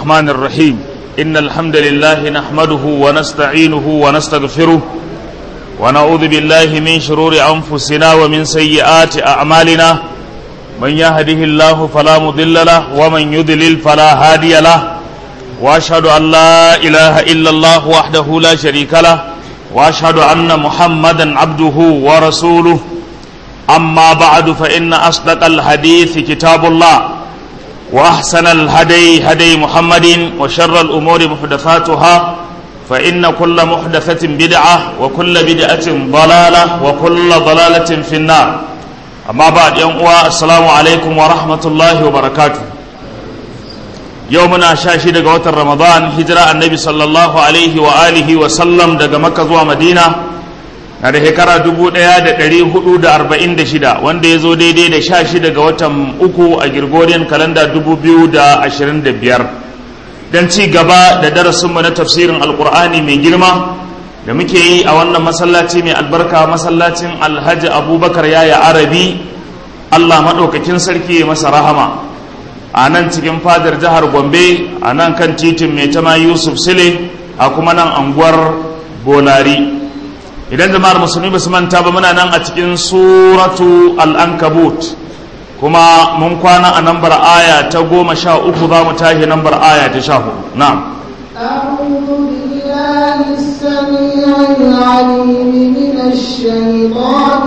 الرحمن الرحيم إن الحمد لله نحمده ونستعينه ونستغفره ونعوذ بالله من شرور أنفسنا ومن سيئات أعمالنا من يهده الله فلا مضل له ومن يضلل فلا هادي له وأشهد أن لا إله إلا الله وحده لا شريك له وأشهد أن محمدا عبده ورسوله أما بعد فإن أصدق الحديث كتاب الله وأحسن الهدي هدي محمد وشر الأمور محدثاتها فإن كل محدثة بدعة وكل بدعة ضلالة وكل ضلالة في النار أما بعد يوم السلام عليكم ورحمة الله وبركاته يومنا شاشي دقا وتر رمضان هجرة النبي صلى الله عليه وآله وسلم دقا مكة ومدينة na da shekara dubu ɗaya da ɗari hudu da arba'in da shida wanda ya zo daidai da sha shida ga watan uku a Gregorian kalanda dubu biyu da ashirin da biyar don ci gaba da darasinmu na tafsirin alkur'ani mai girma da muke yi a wannan masallaci mai albarka masallacin alhaji abubakar yaya arabi allah maɗaukakin sarki masa rahama a nan cikin fadar jihar gombe a nan kan titin mai tama yusuf sile a kuma nan anguwar bolari idan jama'ar musulmi ba su manta ba muna nan a cikin suratu al'ankabut kuma mun kwana a nambar aya ta goma sha uku za mu tashi nambar aya ta sha hudu na'am أعوذ بالله السميع العليم من الشيطان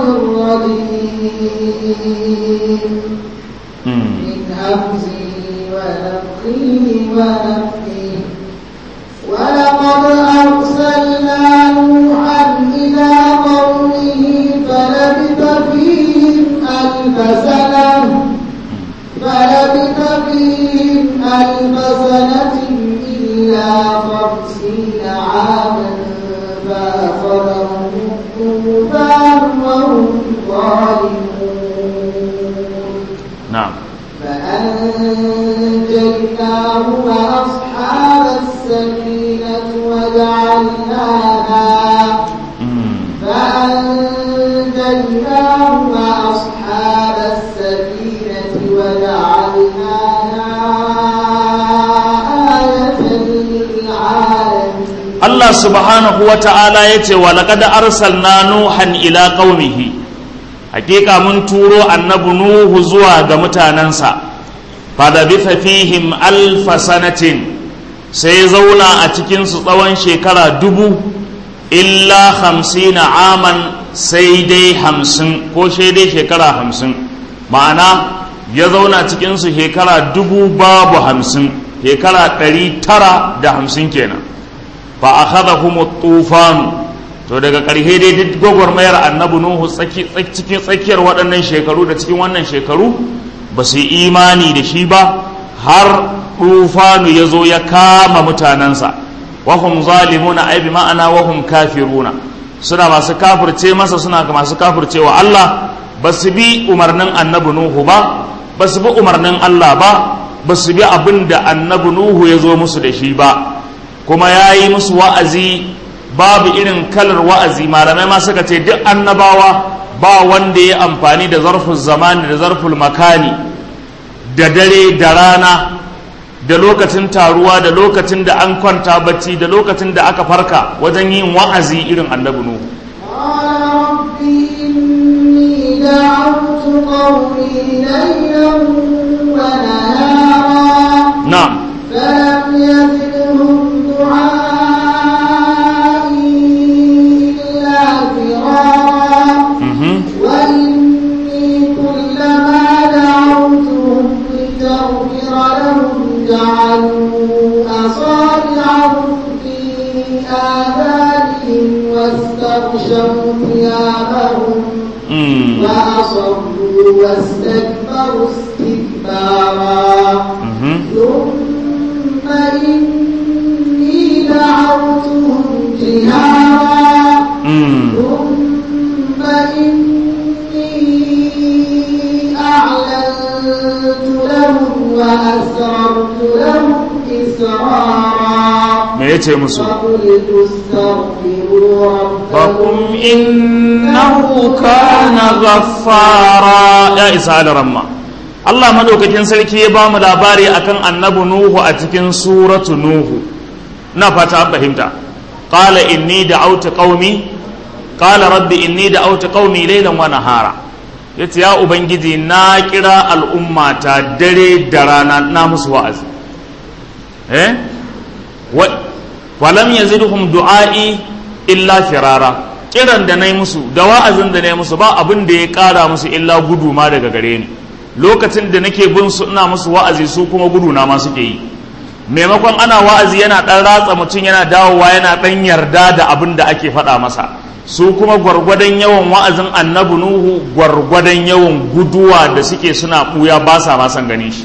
الرجيم من همزه ونفخه ونفخه ولقد أرسلنا نوحا إلى قومه فلبث فيهم ألف سنة فلبث فيهم ألف سنة إلا خمسين عاما فأخذهم الطوفان وهم ظالمون na'am فأنجيناه وأصحاب السفينة وجعلناها فأنجيناه وأصحاب السفينة وجعلناها آية للعالمين Allah subhanahu wa ta'ala ya ce wa laƙad arsalna nuhan ila qaumihi hakika mun turo annabi nuhu zuwa ga mutanensa fadabitha fihim alfa sanatin sai zauna a cikinsu tsawon shekara dubu illa hamsina aman sai dai hamsin ko sai dai shekara hamsin ma'ana ya zauna cikinsu shekara dubu babu hamsin shekara ɗari tara da hamsin kenan fa akhadhahum tufanu to daga ƙarshe dai duk gwagwarmayar annabi nuhu cikin tsakiyar waɗannan shekaru da cikin wannan shekaru ba su yi imani da shi ba har tufanu ya zo ya kama mutanensa wahum zalimuna ai bi ma'ana wahum kafiruna suna masu kafirce masa suna masu kafirce wa Allah ba su bi umarnin annabi nuhu ba ba su bi umarnin Allah ba ba su bi abin da annabi nuhu ya zo musu da shi ba kuma ya yi musu wa'azi babu irin kalar wa'azi malamai ma suka ce duk annabawa ba wanda ya amfani da zarfin zamani da zarfin makani da dare da rana da lokacin taruwa da lokacin da an kwanta bacci da lokacin da aka farka wajen yin wa'azi irin annabi nuhu قال رب إني دعوت قومي ليلا ونهارا na'am فلم يزدهم دعائي إلا فرارا mhm وإني كلما دعوتهم لتغفر لهم جعلوا أصابعهم في آذانهم واستغشوا ثيابهم mm فأصروا واستكبروا استكبارا mhm ثم إني دعوتهم جهارا mm ثم إني أعلنت لهم وأسررت لهم إسرارا me yace musu فقلت استغفروا ربكم فقم إنه كان غفارا يا إسعاد رمى Allah madaukakin sarki ya ba mu labari akan annabi Nuhu a cikin suratu Nuhu na fata an fahimta qala inni da'awtu qaumi qala rabbi inni da'awtu qaumi laylan wa nahara yace ya ubangiji na kira al'ummata dare da rana na musu wa'azi eh wa walam yazidhum du'ai illa firara kiran da nayi musu da wa'azin da nayi musu ba abin da ya kara musu illa gudu ma daga gare ni lokacin da nake bin su ina musu wa'azi su kuma gudu na ma suke yi maimakon ana wa'azi yana dan ratsa mutum yana dawowa yana dan yarda da abin da ake faɗa masa su kuma gwargwadon yawan wa'azin annabi nuhu gwargwadon yawan guduwa da suke suna buya ba sa ma san ganin shi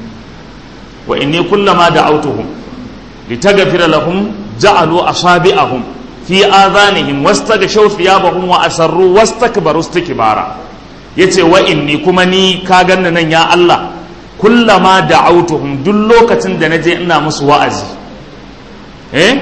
wa inni kullama da'awtuhum litaghfira lahum ja'alu asabi'ahum fi adhanihim wastaghshaw thiyabahum wa asarru wastakbaru istikbara yace wa inni kuma ni ka ganna nan ya Allah kullama da'awtuhum duk lokacin da naje ina musu wa'azi eh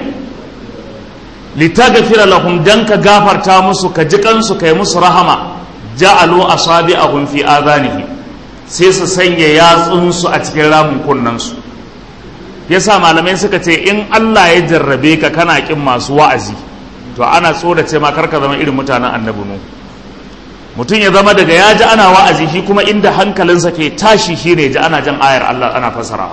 litaghfira lahum dan ka gafarta musu ka ji kansu kai musu rahama ja'alu asabi'ahum fi adhanihim sai su sanya yatsunsu a cikin ramin kunnansu yasa malamai suka ce in Allah ya jarrabe ka kana kin masu wa'azi to ana tsorace ma karka zama irin mutanen annabi nu mutum ya zama daga ya ji ana wa'azi shi kuma inda hankalinsa ke tashi shi ne ji ana jan ayar Allah ana fasarawa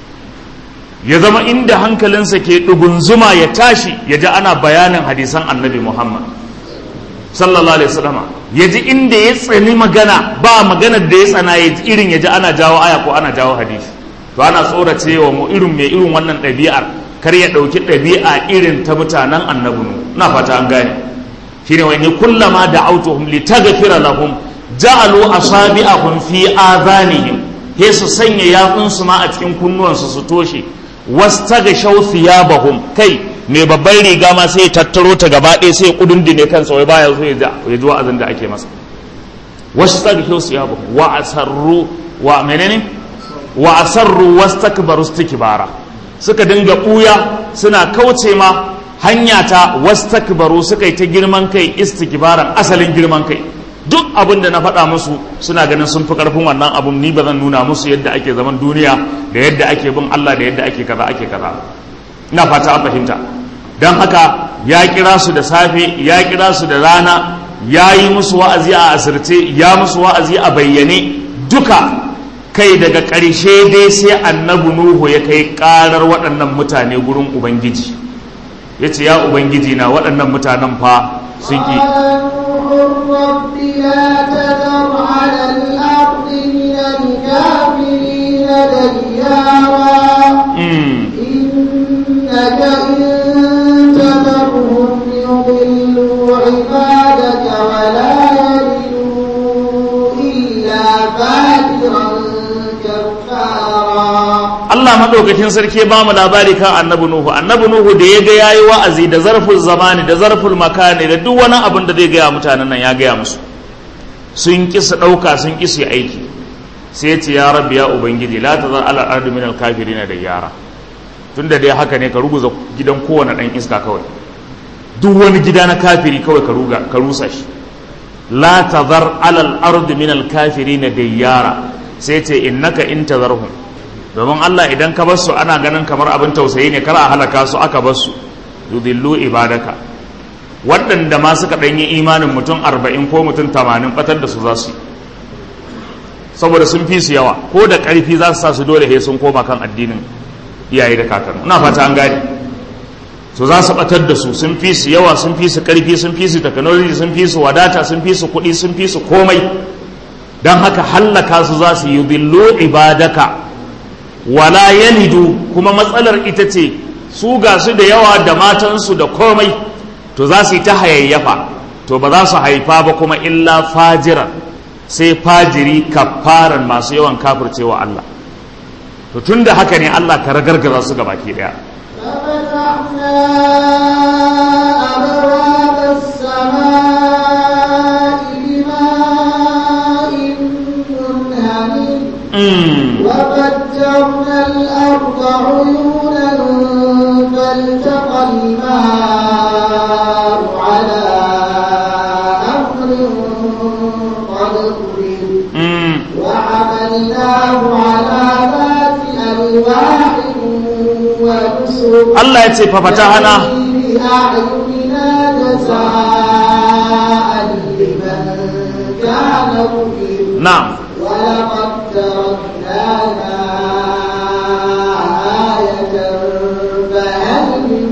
ya zama inda hankalinsa ke ɗugunzuma ya tashi ya ji ana bayanin hadisan annabi Muhammad sallallahu alaihi wasallam ya ji inda ya tsani magana ba magana da ya tsana ya irin ya ji ana jawo aya ko ana jawo hadisi to ana tsorace wa mu irin mai irin wannan ɗabi'ar kar ya ɗauki ɗabi'a irin ta mutanen annabi na fata an gane shine wani kullama da autuhum litaghfira lahum ja'alu asabi'ahum fi adhanihim he su sanya yatsunsu ma a cikin kunnuwansu su toshe wastaghshaw thiyabahum kai mai babban riga ma sai ya tattaro ta gaba ɗaya sai ya kudundune kansa wai baya so ya ji wa'azin da ake masa wastaghshaw thiyabahum wa asarru wa menene wa asarru wastakbaru istikbara suka dinga buya suna kauce ma hanya ta wastakbaru suka yi ta girman kai istikbaran asalin girman kai duk abin da na faɗa musu suna ganin sun fi ƙarfin wannan abun ni ba zan nuna musu yadda ake zaman duniya da yadda ake bin Allah da yadda ake kaza ake kaza ina fata an fahimta don haka ya kira su da safe ya kira su da rana ya yi musu wa'azi a asirce ya musu wa'azi a bayyane duka kai daga ƙarshe dai sai annabi nuhu ya kai ƙarar waɗannan mutane gurin ubangiji ya ce ya ubangiji na waɗannan mutanen fa sun ƙi رب لا تذر على الأرض من الكافرين ديارا إنك إن تذرهم يضلوا عبادك ولا يلدوا إلا فاجرا كفارا Allah madaukakin sarki ya bamu labari kan annabi Nuhu annabi Nuhu da ya ga yayi wa'azi da zarful zamani da zarful makani da duk wani abin da zai gaya mutanen nan ya gaya musu sun ki su dauka sun ki su yi aiki sai ya ce ya rabbi ya ubangiji la tazar ala ardi min al kafirin da yara tunda dai haka ne ka ruguza gidan kowane dan iska kawai duk wani gida na kafiri kawai ka ruga ka rusa shi la tazar ala al ardi min al kafirin da yara sai ce innaka in tazarhum domin Allah idan ka bar su ana ganin kamar abin tausayi ne kar a halaka su aka bar su yudillu ibadaka waɗanda ma suka ɗanyi imanin mutum arba'in ko mutum tamanin ɓatar da su za su saboda sun fi su yawa ko da ƙarfi za su sa su dole he sun koma kan addinin iyaye da kakanni ina fata an gane so za su ɓatar da su sun fi su yawa sun fi su ƙarfi sun fi su technology sun fi su wadata sun fi su kuɗi sun fi su komai don haka hallaka su za su yudillu ibadaka wala yalidu kuma matsalar ita ce su ga su da yawa da matansu da komai to za su yi ta hayayyafa to ba za su haifa ba kuma illa fajiran sai fajiri kafaran masu yawan kafircewa Allah to tun da haka ne Allah ka ragargaza su ga baki daya ففتحنا أبواب السماء بماء منهمر Mm. وفجرنا الأرض عيونا فالتقى الماء على أمر قد قدر Mm. وعملناه وانصرني Allah ya ce fafatahana بأعيننا جزاء لمن كان مؤمن na'am ولقد تركناها آية فهل من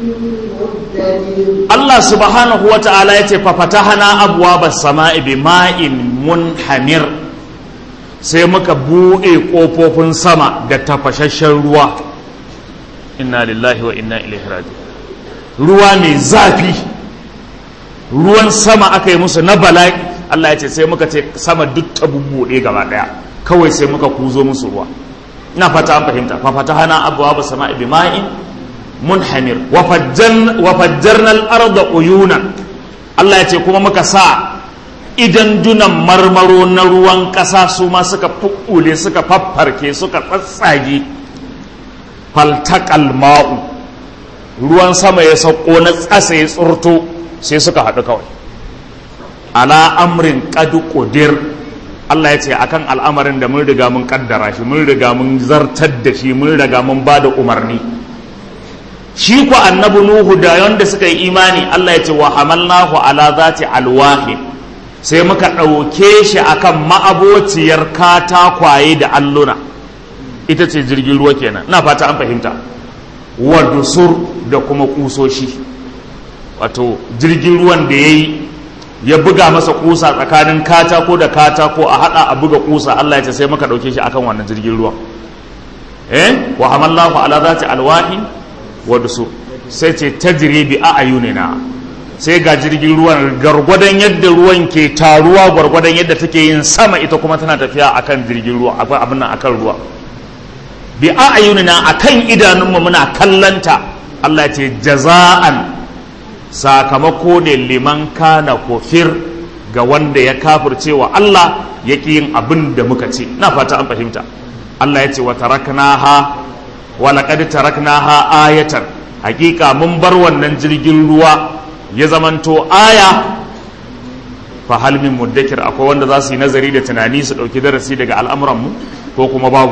مدكر Allah subhanahu wa ta'ala ya ce fafatahana abwaabas sama'i bima'in munhamir sai muka buɗe ƙofofin sama da tafashashen ruwa inna lillahi wa inna ilaihi raji'un ruwa mai zafi ruwan sama aka yi musu na bala'i Allah ya ce sai muka ce sama duk ta bubbuɗe gaba ɗaya kawai sai muka kuzo musu ruwa ina fata an fahimta fafatahana abwaabas sama'i bima'in munhamir wa fajjarna al-arda uyunan Allah ya ce kuma muka sa idan dunan marmaro na ruwan ƙasa su ma suka fukkule suka faffarke suka tsatsage faltaqal ma'u ruwan sama ya sauko na tsasa ya tsurto sai suka haɗu kawai ala amrin qad qudir Allah ya ce akan al'amarin da mun riga mun kaddara shi mun riga mun zartar da shi mun riga mun ba da umarni shi ku annabi nuhu da yanda suka yi imani Allah ya ce wa hamalnahu ala zati alwahi sai muka ɗauke shi akan ma'abociyar katakwaye da alluna ita ce jirgin ruwa kenan na fata an fahimta wa dusur da kuma kusoshi wato jirgin ruwan da ya yi ya buga masa kusa tsakanin katako da katako a hada a buga kusa Allah ya ce sai muka ɗauke shi akan wannan jirgin ruwan eh wa hamalnahu ala zati alwahi wadda su sai ce ta bi a ayunina sai ga jirgin ruwan gargwadon yadda ruwan ke taruwa gwargwadon yadda take yin sama ita kuma tana tafiya akan jirgin ruwa akwai abin nan akan ruwa bi a ayunina akan idanunmu muna kallanta Allah ya ce jaza'an sakamako ne liman kana kofir ga wanda ya kafirce wa Allah yake yin abin da muka ce na fata an fahimta Allah ya ce wa taraknaha walaƙad taraknaha ayatan hakika mun bar wannan jirgin ruwa ya zamanto aya fa hal min muddakir akwai wanda za su yi nazari da tunani su ɗauki darasi daga al'amuranmu ko kuma babu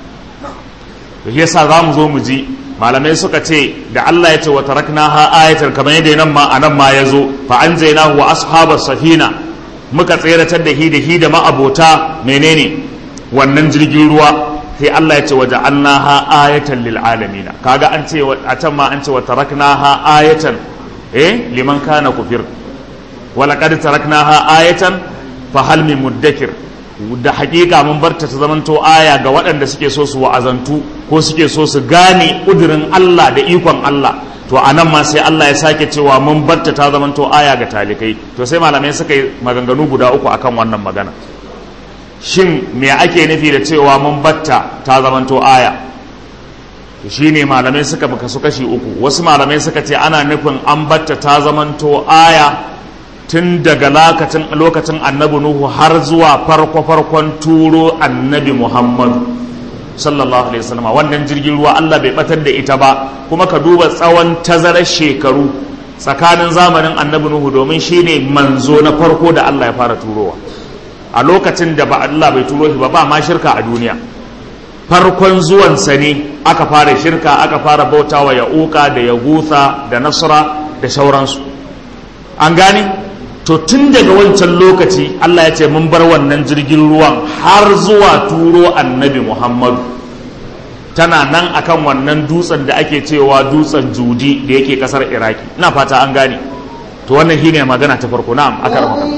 to shi yasa za mu zo mu ji malamai suka ce da Allah ya ce wa taraknaha ayatan kamar yadda nan ma anan ma ya zo fa anjaynahu wa ashabas safina muka tseratar da hi da hi da ma'abota menene wannan jirgin ruwa sai Allah ya ce waje annaha ayatan lil alamina kaga an ce a can ma an ce wa taraknaha ayatan eh liman kana kufir wa laqad taraknaha ayatan fa hal min muddakir da hakika mun barta ta zamanto aya ga waɗanda suke so su wa'azantu ko suke so su gane kudirin Allah da ikon Allah to anan ma sai Allah ya sake cewa mun barta ta zamanto aya ga talikai to sai malamai suka yi maganganu guda uku akan wannan magana shin me ake nufi da cewa mun batta ta zamanto aya shi ne malamai suka baka su kashi uku wasu malamai suka ce ana nufin an batta ta zamanto aya tun daga lokacin lokacin annabi nuhu har zuwa farko farkon turo annabi muhammadu sallallahu alaihi wasallam wannan jirgin ruwa Allah bai batar da ita ba kuma ka duba tsawon tazarar shekaru tsakanin zamanin annabi nuhu domin shine manzo na farko da Allah ya fara turowa a lokacin da ba Allah bai turo shi ba ba ma shirka a duniya farkon zuwansa ne aka fara shirka aka fara bautawa ya uka da ya gutha da nasra da sauransu an gane to tun daga wancan lokaci Allah ya ce mun bar wannan jirgin ruwan har zuwa turo annabi Muhammadu tana nan akan wannan dutsen da ake cewa dutsen judi da yake kasar iraki ina fata an gane to wannan shine magana ta farko na'am aka rama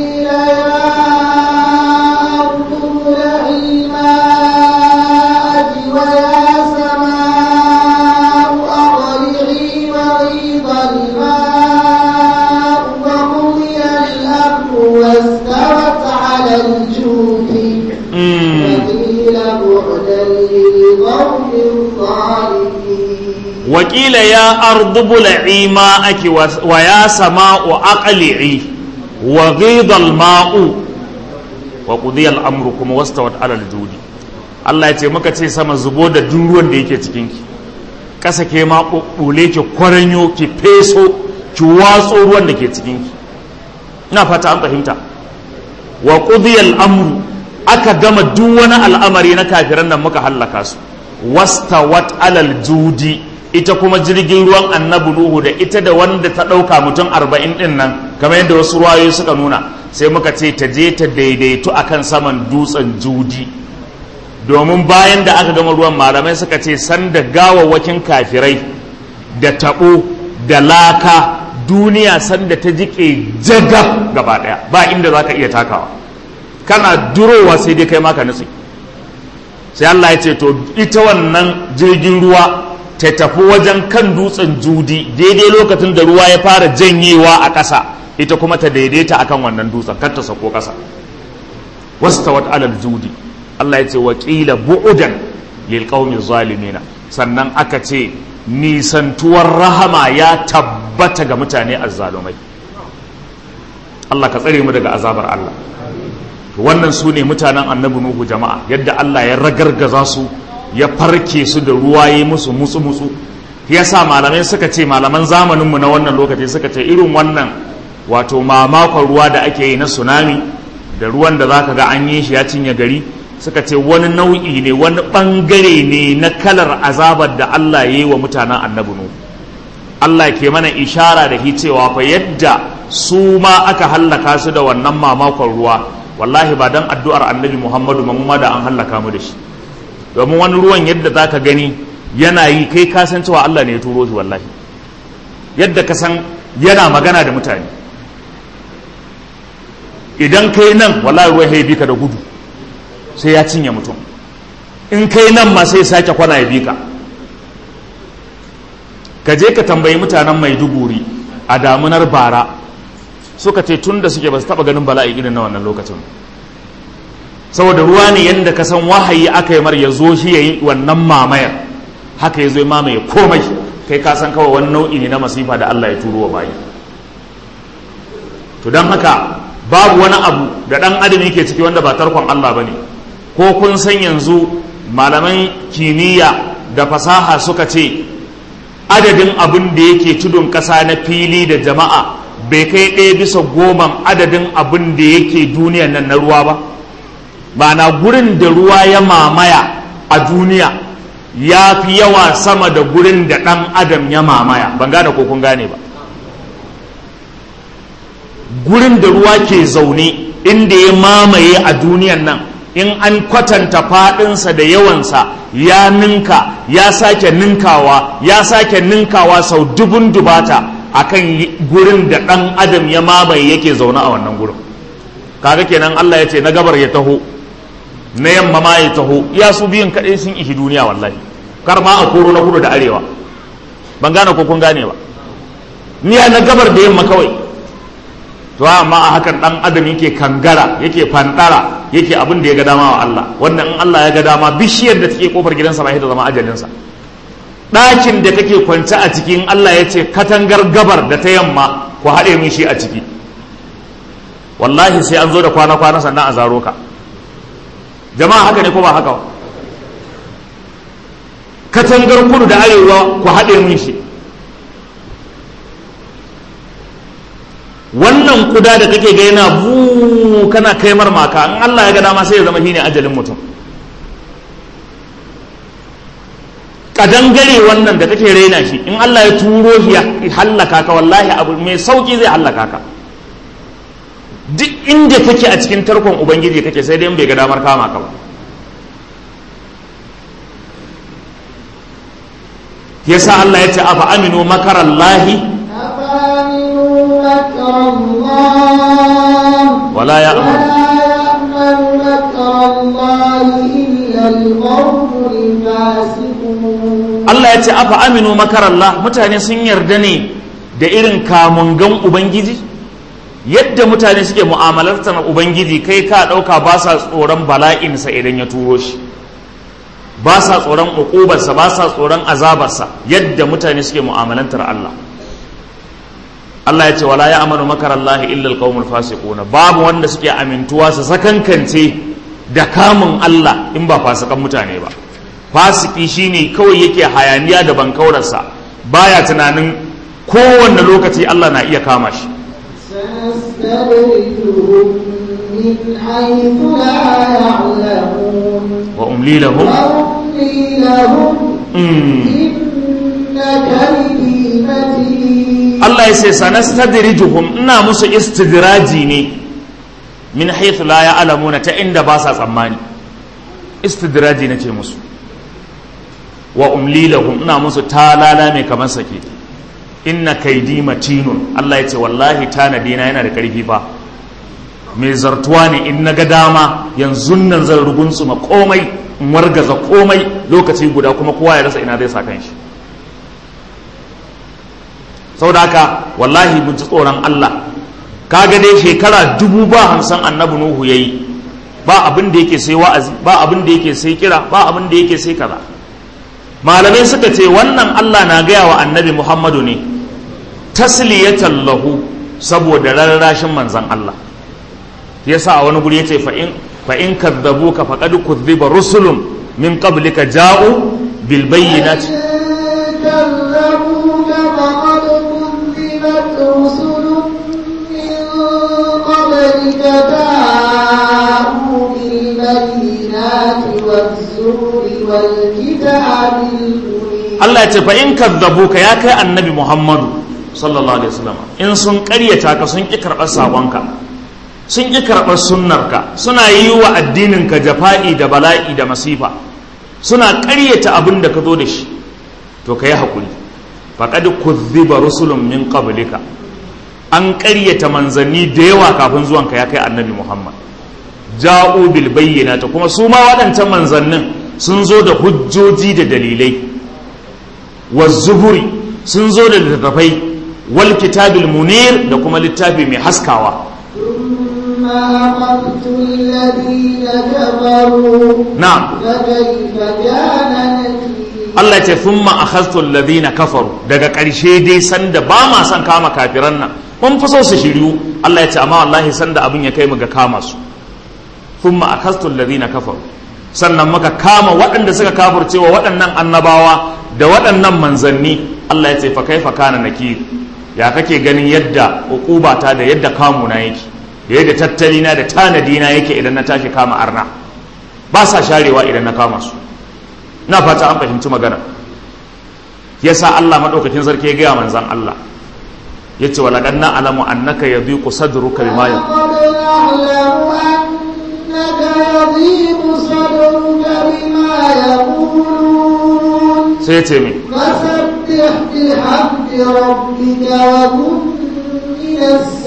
واستوت على الجود وقيل بعدا للقوم الظالمين وقيل يا أرض بلعي ماءك ويا سماء أقلعي وغيض الماء وقضي الأمر كما واستوت على الجود Allah ya ce muka ce sama zubo da duk ruwan da yake cikinki ƙasa ke ma ɓuɓɓule ki kwaranyo ki feso ki watso ruwan da ke cikinki ina fata an fahimta wa qudiyal amru aka gama duk wani al'amari na kafiran nan muka hallaka su wastawat alal judi ita kuma jirgin ruwan annabi nuhu da ita da wanda ta ɗauka mutum arba'in ɗin nan kamar yadda wasu ruwayoyi suka nuna sai muka ce ta je ta daidaitu akan saman dutsen judi domin bayan da aka gama ruwan malamai suka ce sanda gawawwakin kafirai da taɓo da laka duniya sanda ta jike jaga gaba ɗaya ba inda za ka iya takawa kana durowa sai dai kai maka nutsi sai Allah ya ce to ita wannan jirgin ruwa ta tafi wajen kan dutsen judi daidai lokacin da ruwa ya fara janyewa a ƙasa ita kuma ta daidaita akan wannan dutsen kar ta sako ƙasa wastawat alal judi Allah ya ce waƙila bu'udan lil qaumi zalimina sannan aka ce nisantuwar rahama ya tabbata ga mutane azzalumai Allah ka tsare mu daga azabar Allah wannan su ne mutanen annabi nuhu jama'a yadda Allah ya ragargaza su ya farke su da ruwa ya musu mutsu mutsu ya sa malamai suka ce malaman zamaninmu na wannan lokaci suka ce irin wannan wato mamakon ruwa da ake yi na tsunami da ruwan da zaka ga an yi shi ya cinye gari suka ce wani nau'i ne wani bangare ne na kalar azabar da Allah ya yi wa mutanen annabi nuhu Allah ke mana ishara da hi cewa fa yadda su ma aka hallaka su da wannan mamakon ruwa wallahi ba dan addu'ar annabi Muhammadu ma da an hallaka mu da shi domin wani ruwan yadda za ka gani yana yi kai ka san cewa Allah ne ya turo shi wallahi yadda ka san yana magana da mutane idan kai nan wallahi ruwan ya bi ka da gudu sai ya cinye mutum in kai nan ma sai sake kwana ya bi ka ka je ka tambayi mutanen maiduguri a damunar bara suka ce tun da suke ba su taba ganin bala'i irin na wannan lokacin saboda ruwa ne yadda ka san wahayi aka yi mar ya zo shi ya yi wannan mamayar haka ya zo ya mamaye komai kai ka san kawai wani nau'i ne na masifa da Allah ya turo wa bayi to don haka babu wani abu da ɗan adam yake ciki wanda ba tarkon Allah ba ne ko kun san yanzu malaman kimiyya da fasaha suka ce adadin abin da yake tudun ƙasa na fili da jama'a bai kai ɗaya bisa goman adadin abin da yake duniyan nan na ruwa ba ma'ana gurin da ruwa ya mamaya a duniya ya fi yawa sama da gurin da ɗan adam ya mamaya ban gane ko kun gane ba gurin da ruwa ke zaune inda ya mamaye a duniyan nan in an kwatanta faɗinsa da yawansa ya ninka ya sake ninkawa ya sake ninkawa sau dubun dubata akan gurin da ɗan adam ya mamaye yake zaune a wannan gurin kaga kenan Allah ya ce na gabar ya taho na yamma ma ya taho ya su biyun kaɗai sun ishi duniya wallahi kar ma a koro na kudu da arewa ban gane ko kun gane ba ni na gabar da yamma kawai to amma a hakan dan adam yake kangara yake fandara yake abin da ya ga dama wa Allah wannan in Allah ya ga dama bishiyar da take kofar gidansa ba ita zama ajalinsa ɗakin da kake kwance a cikin Allah ya ce katangar gabar da ta yamma ku haɗe min shi a ciki wallahi sai an zo da kwana-kwana sannan a zaro ka jama'a haka ne ko ba haka ba katangar kudu da arewa ku haɗe min shi wannan kuda da kake ga yana bu kana kai maka in Allah ya ga dama sai ya zama shine ajalin mutum kadangare wannan da kake raina shi in Allah ya turo shi ya hallaka ka wallahi abu mai sauki zai hallaka ka duk inda kake a cikin tarkon ubangiji kake sai dai bai ga damar kama ka ba yasa Allah ya ce afa aminu makarallahi أفأمنوا مكر الله wala ya ولا يأمن مكر الله إلا القوم الفاسقون Allah ya ce afa aminu makarallah mutane sun yarda ne da irin kamungan ubangiji yadda mutane suke mu'amalartar ubangiji kai ka ɗauka ba sa tsoron bala'insa idan ya turo shi ba sa tsoron uƙubarsa ba sa tsoron azabarsa yadda mutane suke mu'amalantar Allah Allah ya ce wala ya amanu makarallahi illa alqaumul fasiquna babu wanda suke amintuwa su sakankance da kamun Allah in ba fasikan mutane ba fasiki shine kawai yake hayaniya da bankaurarsa baya tunanin kowanne lokaci Allah na iya kama shi سنستدرجهم من حيث لا يعلمون wa umli lahum وأملي لهم mm. إن كيدي متين Allah ya ce sanastadrijuhum ina musu istidraji ne min haythu la ya'lamuna ta inda ba sa tsammani istidraji nace musu wa umli lahum ina musu talala mai kamar sake inna kaidi matinun Allah ya ce wallahi tanadi na yana da karfi fa mai zartuwa ne in na ga dama yanzu nan zan rugunsuma komai in wargaza komai lokaci guda kuma kowa ya rasa ina zai sa kanshi saboda haka wallahi mun ji tsoron Allah kaga dai shekara dubu ba hamsin annabi nuhu yayi ba abin da yake sai wa'azi ba abin da yake sai kira ba abin da yake sai kaza malamai suka ce wannan Allah na gaya wa annabi Muhammadu ne tasliyatan lahu saboda rarrashin manzan Allah yasa a wani guri yace fa in fa in kadzabuka faqad kudhiba rusulun min qablika ja'u bil bayyinati كذبوك فقد كذبت رسل من قبلك جاءوا بالبينات والزور والكتاب المنير Allah ya ce fa in kadzabuka ya kai annabi Muhammadu sallallahu alaihi wasallam in sun ƙaryata ka sun ƙi karɓar saƙonka sun ƙi karɓar sunnarka suna yi wa addininka jafa'i da bala'i da masifa suna ƙaryata abin da ka zo da shi to ka yi haƙuri faƙad kuzziba rusulun min qablika an ƙaryata manzanni da yawa kafin zuwanka ya kai annabi Muhammad ja'u bil bayyinati kuma su ma waɗancan manzannin sun zo da hujjoji da dalilai wazzuburi sun zo da littattafai wal kitabil munir da kuma littafi mai haskawa ثم أخذت الذين كفروا na'am فكيف كان نكير Allah ce thumma akhadtu alladhina kafaru daga ƙarshe dai sanda ba ma son kama kafiran nan mun fi so su shiryu Allah ya ce amma wallahi sanda abin ya kai mu ga kama su thumma akhadtu alladhina kafaru sannan muka kama waɗanda suka kafircewa waɗannan annabawa da waɗannan manzanni Allah ya ce fa kaifa kana nakir ya kake ganin yadda uqubata da yadda kamuna yake yadda tattalina da tanadina yake idan na tashi kama arna ba sa sharewa idan na kama su na fata an fahimci magana yasa Allah madaukakin sarki ya gaya manzan Allah yace wa laqad na'lamu annaka yadhiqu sadruka bima ya لقد نعلم أنك يضيق صدرك بما يقولون sai yace me فسبح بحمد ربك وكن من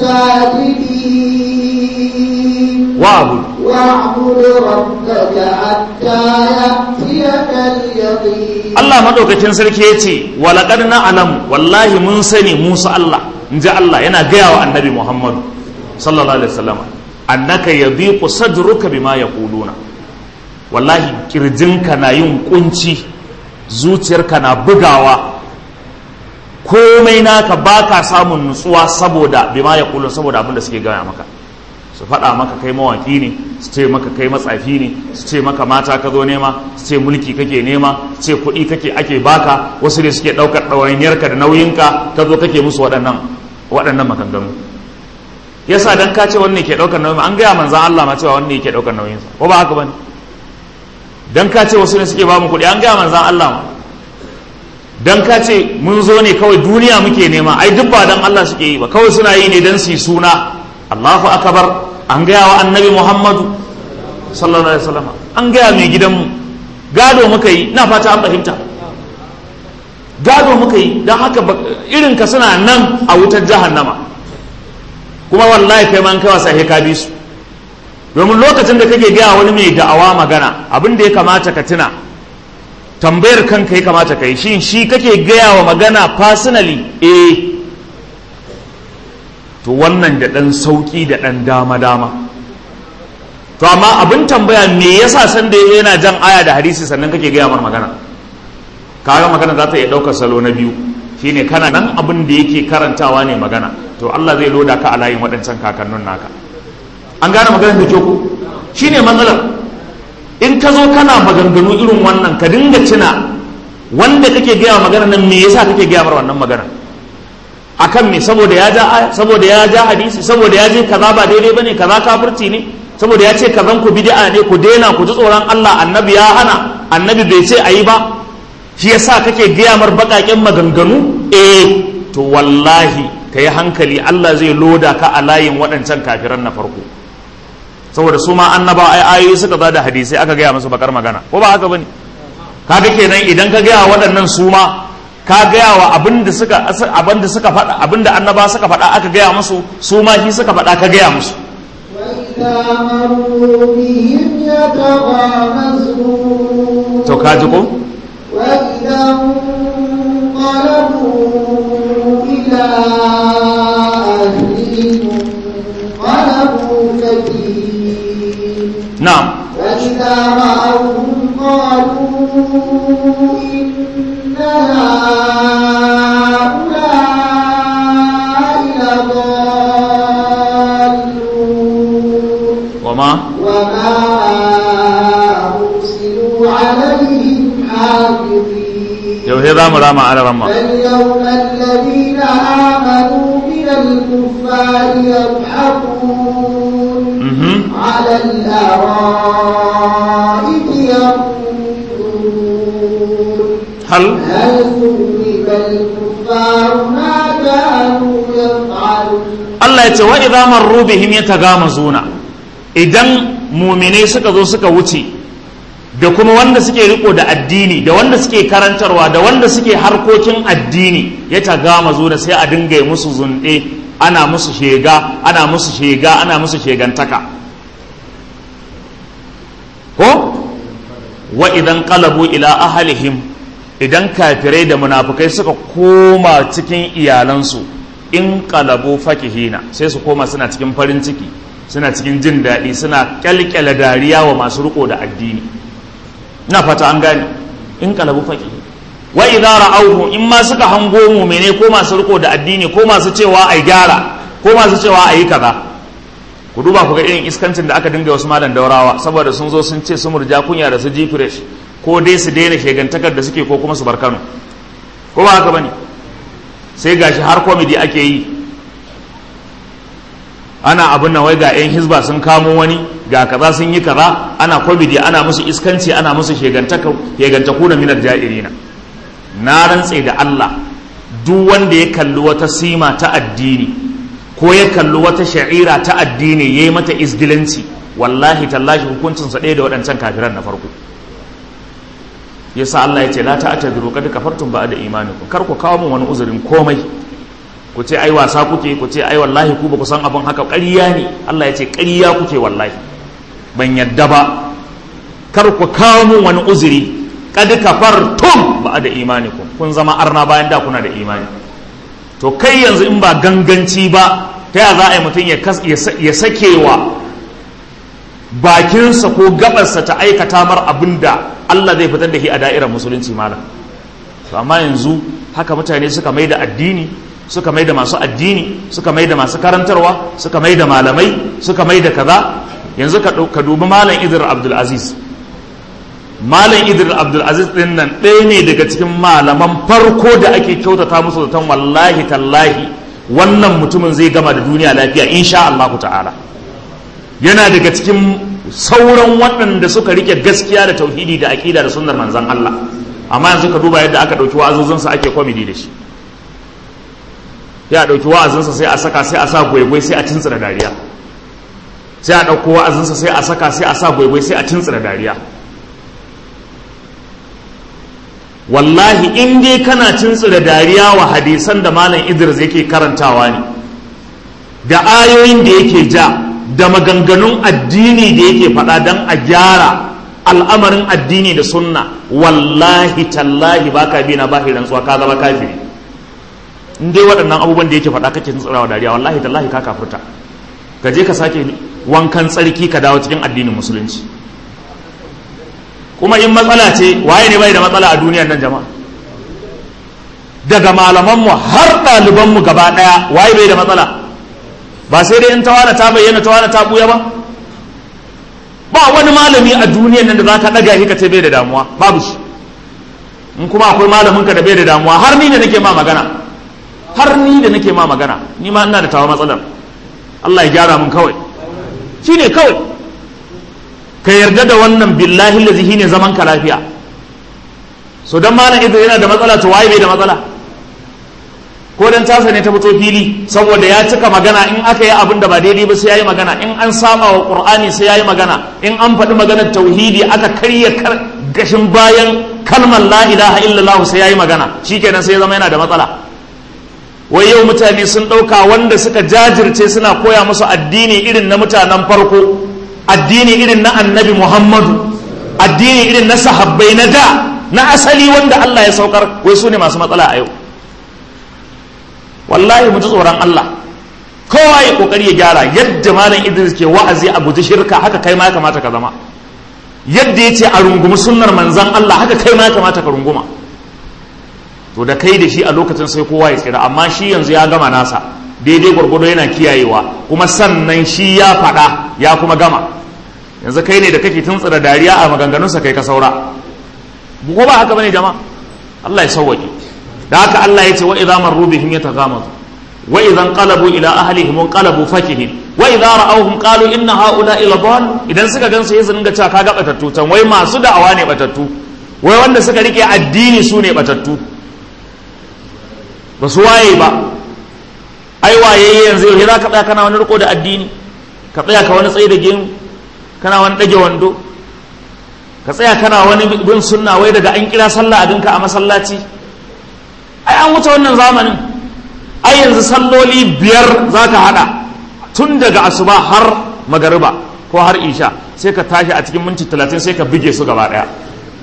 الساجدين wa'bud واعبد ربك حتى يأتيك اليقين Allah madaukakin sarki yace wa laqad na'lamu wallahi mun sani Musa Allah inji Allah yana gaya wa annabi Muhammad sallallahu alaihi wasallam annaka yadhiqu sadruka bima yaquluna wallahi kirjinka na yin kunci zuciyarka na bugawa komai naka baka samun nutsuwa saboda bima yaquluna saboda abin da suke gaya maka su faɗa maka kai mawaki ne su ce maka kai matsafi ne su ce maka mata ka zo nema su ce mulki kake nema su ce kuɗi kake ake baka wasu ne suke ɗaukar ɗawainiyarka da nauyinka ka zo kake musu waɗannan waɗannan maganganu yasa dan ka ce wanne ke ɗaukar nauyin an gaya manzan Allah ma cewa wanne yake ɗaukar nauyinsa ko ba haka bane dan ka ce wasu ne suke ba mu kuɗi an gaya manzan Allah ma dan ka ce mun zo ne kawai duniya muke nema ai duk ba dan Allah suke yi ba kawai suna yi ne dan su yi suna Allahu akbar an gaya wa annabi Muhammadu sallallahu alaihi wasallam an gaya mai gidanmu gado muka yi na fata an fahimta gado muka yi don haka irin ka suna nan a wutar jahannama kuma wallahi kai man kai wasa ka bi su domin lokacin da kake gaya wani mai da'awa magana abin da ya kamata ka tuna tambayar kanka ya kamata ka yi shi shi kake gaya wa magana personally eh to wannan da ɗan sauƙi da ɗan dama-dama to amma abin tambaya me yasa san da yana jan aya da hadisi sannan kake gaya mar magana kaga magana za ta iya ɗaukar salo na biyu shine kana nan abin da yake karantawa ne magana to Allah zai loda ka a layin waɗancan kakannin naka an gane maganar da ku shine matsalar in ka zo kana maganganu irin wannan ka dinga cina wanda kake gaya magana nan me yasa kake gaya mar wannan magana akan me saboda ya ja aya saboda ya ja hadisi saboda ya je kaza ba daidai bane kaza kafirci ne saboda ya ce kazan ku bid'a ne ku daina ku ji tsoron Allah annabi ya hana annabi bai ce ayi ba shi yasa kake gaya mar baƙaƙen maganganu eh to wallahi ka yi hankali Allah zai loda ka a layin waɗancan kafiran na farko saboda su ma annaba ai ayoyi suka ba da hadisai aka gaya musu bakar magana ko ba haka bane kaga kenan idan ka gaya waɗannan su ma ka gaya wa abin da suka abin da suka faɗa abin da annaba suka faɗa aka gaya musu su ma shi suka faɗa ka gaya musu وإذا مروا بهم يتغامزون to ka ji ko وإذا انقلبوا إلى أهلهم انقلبوا فكهين na'am وإذا رأوهم قالوا إن هؤلاء لضالون wama وما أرسلوا عليهم حافظين yau sai za mu rama ala ramma فاليوم الذين آمنوا من الكفار يضحكون mhm على الأرائك ينظرون hal هل ثوب الكفار ما كانوا يفعلون Allah ya ce wa idza marru bihim yatagamazuna idan muminai suka zo suka wuce da kuma wanda suke riko da addini da wanda suke karantarwa da wanda suke harkokin addini yatagamazuna sai a dinga yi musu zunde ana musu shega ana musu shega ana musu shegantaka ko wa idan qalabu ila ahlihim idan kafirai da munafukai suka koma cikin iyalansu in qalabu fakihina sai su koma suna cikin farin ciki suna cikin jin daɗi suna kyalkyala dariya wa masu riko da addini ina fata an gane in qalabu fakihi wa idza ra'awhu in ma suka hango mu'mine ko masu riko da addini ko masu cewa ai gyara ko masu cewa ayi kaza ku duba ku ga irin iskancin da aka dinga wasu malam daurawa saboda sun zo sun ce su murja kunya da su ji fresh ko dai su daina shegantakar da suke ko kuma su bar Kano ko ba haka bane sai gashi har comedy ake yi ana abin nan wai ga yan hizba sun kamo wani ga kaza sun yi kaza ana comedy ana musu iskanci ana musu shegantaka shegantaku da minar ja'irina na rantse da Allah duk wanda ya kalli wata sima ta addini ko ya kalli wata sha'ira ta addini ya yi mata izgilanci wallahi tallahi hukuncinsa ɗaya da waɗancan kafiran na farko yasa Allah ya ce la ta'tadiru kad kafartum ba'da imanikum kar ku kawo min wani uzurin komai ku ce ai wasa kuke ku ce ai wallahi ku ba ku san abin haka ƙarya ne Allah ya ce ƙarya kuke wallahi ban yadda ba kar ku kawo min wani uzuri kad kafartum ba'da imanikum kun zama arna bayan da kuna da imani to kai yanzu in ba ganganci ba ta ya za a yi mutum ya sakewa bakinsa ko gabarsa ta aikata mar abin da Allah zai fitar da shi a da'irar musulunci malam to amma yanzu haka mutane suka mai da addini suka mai da masu addini suka mai da masu karantarwa suka mai da malamai suka mai da kaza yanzu ka dubi malam idris abdulaziz malam idris abdulaziz din nan ɗaya ne daga cikin malaman farko da ake kyautata musu zaton wallahi tallahi wannan mutumin zai gama da duniya lafiya insha Allah ta'ala yana daga cikin sauran waɗanda suka rike gaskiya da tauhidi da aƙida da sunnar manzon Allah amma yanzu ka duba yadda aka ɗauki wa'azozinsa ake komedi da shi sai a ɗauki wa'azinsa sai a saka sai a sa gwaigwai sai a tuntsira dariya sai a ɗauko wa'azinsa sai a saka sai a sa gwaigwai sai a tuntsira dariya wallahi in dai kana tuntsira dariya wa hadisan da malam idris yake karantawa ne da ayoyin da yake ja da maganganun addini da yake faɗa don a gyara al'amarin addini da sunna wallahi tallahi baka bi na bahi rantsuwa ka zama kafiri in dai waɗannan abubuwan da yake faɗa kake tsirawa dariya wallahi tallahi ka kafirta ka je ka sake wankan tsarki ka dawo cikin addinin musulunci kuma in matsala ce waye ne bai da matsala a duniyar nan jama'a daga malamanmu har ɗalibanmu gaba ɗaya waye bai da matsala ba sai dai in tawana ta bayyana tawana ta buya ba ba wani malami a duniyar nan da za ka ɗaga shi ka ce bai da damuwa babu shi in kuma akwai malamin ka da bai da damuwa har ni da nake ma magana har ni da nake ma magana ni ma ina da tawa matsalar Allah ya gyara mun kawai shi ne kawai ka yarda da wannan billahi lazi ne zaman ka lafiya so dan malam idris yana da matsala to waye bai da matsala ko dan tasa ne ta fito fili saboda ya cika magana in aka yi abin da ba daidai ba sai yayi magana in an sama wa qur'ani sai yayi magana in an faɗi maganar tauhidi aka karya gashin bayan kalmar la ilaha illallah sai yayi magana shikenan sai ya zama yana da matsala wai yau mutane sun ɗauka wanda suka jajirce suna koya musu addini irin na mutanen farko addini irin na annabi muhammadu addini irin na sahabbai na da na asali wanda allah ya saukar wai su ne masu matsala a yau wallahi mu ji tsoron allah kowa ya kokari ya gyara yadda malam idris ke wa'azi a guji shirka haka kai ma ya kamata ka zama yadda ya ce a rungumi sunnar manzan allah haka kai ma ya kamata ka runguma to da kai da shi a lokacin sai kowa ya tsira amma shi yanzu ya gama nasa daidai gwargwado yana kiyayewa kuma sannan shi ya faɗa ya kuma gama yanzu kai ne da kake tuntsira dariya a maganganunsa kai ka saura ko ba haka bane jama'a Allah ya sauwaƙe da haka Allah ya ce wa idza marru bihim yataghamazu wa idza qalabu ila ahlihim qalabu fakihin wa idza ra'awhum qalu inna haula ila dal idan suka gansu sai su dinga cewa kaga batattu can wai masu da'awa ne batattu wai wanda suka rike addini su ne batattu ba su waye ba ai waye yanzu yau za ka tsaya kana wani riko da addini ka tsaya ka wani tsaye da gemu kana wani ɗage wando ka tsaya kana wani bin sunna wai daga an kira sallah a dinka a masallaci ai an wuce wannan zamanin ai yanzu salloli biyar za ka haɗa tun daga asuba har magariba ko har isha sai ka tashi a cikin minti talatin sai ka bige su gaba ɗaya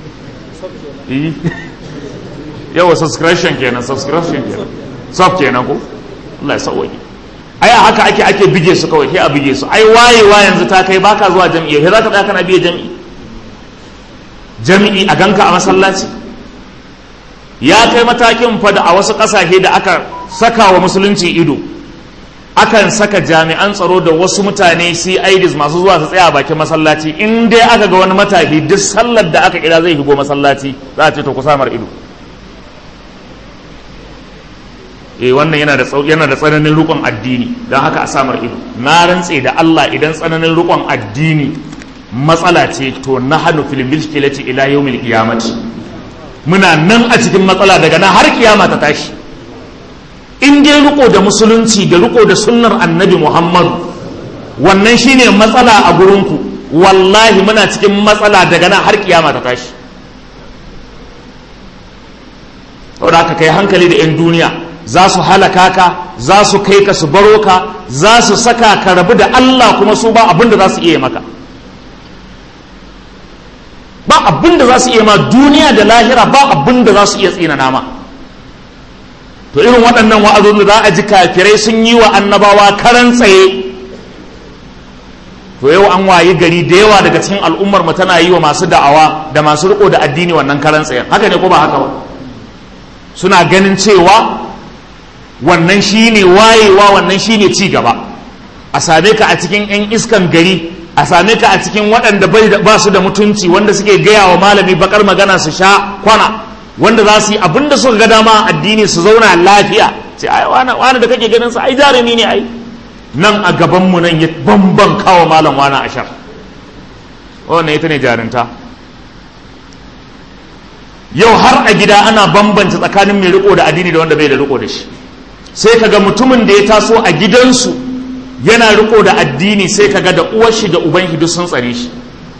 yawa subscription kenan subscription kenan sub kenan ko Allah ya sauwaje ai a haka ake ake bige su kawai sai a bige su ai wayewa yanzu ta kai baka zuwa jami'i sai zaka tsaya kana biye jami'i jami'i a ganka a masallaci ya kai matakin fa da a wasu kasashe da aka saka wa musulunci ido akan saka jami'an tsaro da wasu mutane CIDs masu zuwa su tsaya a bakin masallaci in dai aka ga wani matafi duk sallar da aka kira zai shigo masallaci za a ce to ku samar ido eh wannan yana da yana da tsananin rukun addini don haka a samar ido na rantse da Allah idan tsananin rukun addini matsala ce to na hannu fil milkilati ila yawmil qiyamati muna nan a cikin matsala daga nan har kiyama ta tashi in dai riko da musulunci da riko da sunnar annabi Muhammadu wannan shine matsala a gurinku wallahi muna cikin matsala daga nan har kiyama ta tashi saboda haka kai hankali da 'yan duniya za su halaka ka za su kai ka su baro ka za su saka ka rabu da Allah kuma su ba abin da za su iya maka ba abin da za su iya ma duniya da lahira ba abin da za su iya tsina nama to irin waɗannan wa'azozin da za a ji kafirai sun yi wa annabawa karan tsaye to yau an wayi gari da yawa daga cikin al'ummar mu tana yi wa masu da'awa da masu riko da addini wannan karan tsayen haka ne ko ba haka ba suna ganin cewa wannan shi ne wayewa wannan shi ne gaba a same ka a cikin 'yan iskan gari a same ka a cikin waɗanda ba su da mutunci wanda suke gaya wa malami bakar magana su sha kwana wanda za su yi abin da suka ga dama addini su zauna lafiya sai ai wani da kake ganin sa ai jarumi ne ai nan a gabanmu nan ya bamban kawo malam wani ashar wannan ita ne jarinta yau har a gida ana bambanta tsakanin mai riko da addini da wanda bai da riko da shi sai kaga mutumin da ya taso a gidansu yana riko da addini sai kaga da uwar shi da uban duk sun tsare shi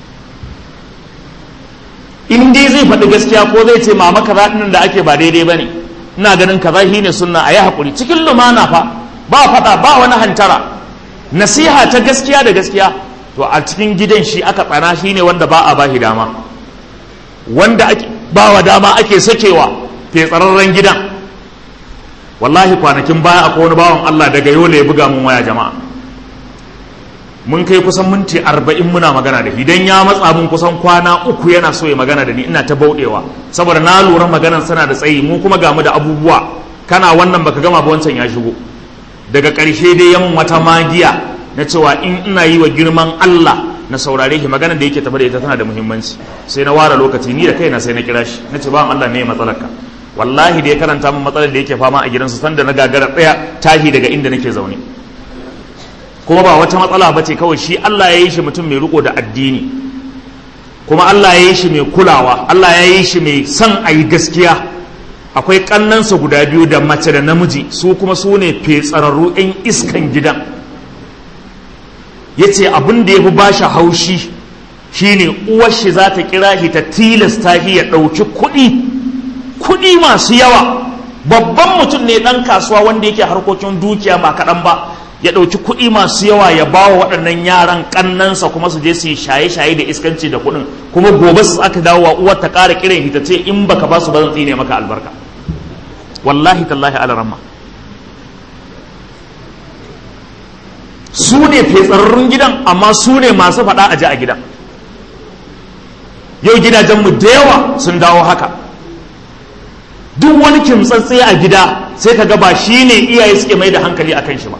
in dai zai faɗi gaskiya ko zai ce mama kaza ɗin da ake ba daidai bane ina ganin kaza shi ne sunna a yi haƙuri cikin lumana fa ba faɗa ba wani hantara nasiha ta gaskiya da gaskiya to a cikin gidan shi aka tsana shi ne wanda ba a ba shi dama wanda ake ba wa dama ake sakewa tsararren gidan wallahi kwanakin baya akwai wani bawan Allah daga yola ya buga mun waya jama'a mun kai kusan minti arba'in muna magana da idan ya matsa mun kusan kwana uku yana so ya magana da ni ina ta bauɗewa saboda na lura maganan sana da tsayi mu kuma gamu da abubuwa kana wannan baka gama ba wancan ya shigo daga ƙarshe dai yamin wata magiya na cewa in ina yi wa girman Allah na saurare shi magana da yake tafi da ita tana da muhimmanci sai na ware lokaci ni da kaina sai na kira shi na ce ba Allah me matsalarka wallahi da ya karanta min matsalar da yake fama a gidansu sanda na gagara tsaya tahi daga inda nake zaune kuma ba wata matsala ba ce kawai shi Allah ya yi shi mutum mai riko da addini kuma Allah ya yi shi mai kulawa Allah ya yi shi mai son a yi gaskiya akwai kannansa guda biyu da mace da namiji su kuma su ne fetsararru 'yan iskan gidan ya ce abin da ya fi ba shi haushi shine uwar shi za ta kira shi ta tilasta shi ya ɗauki kuɗi kuɗi masu yawa babban mutum ne ɗan kasuwa wanda yake harkokin dukiya ba kaɗan ba ya ɗauki kuɗi masu yawa ya ba wa waɗannan yaran ƙannansa kuma su je su yi shaye-shaye da iskanci da kuɗin kuma gobe su aka dawo wa uwar ta ƙara kiran shi ta ce in baka ba su ba zan tsine maka albarka wallahi tallahi alaramma su ne fetsararrun gidan amma su ne masu faɗa a ji a gidan yau gidajenmu da yawa sun dawo haka duk wani kimtsatse a gida sai ka ba shi ne iyaye suke mai da hankali a kan shi ba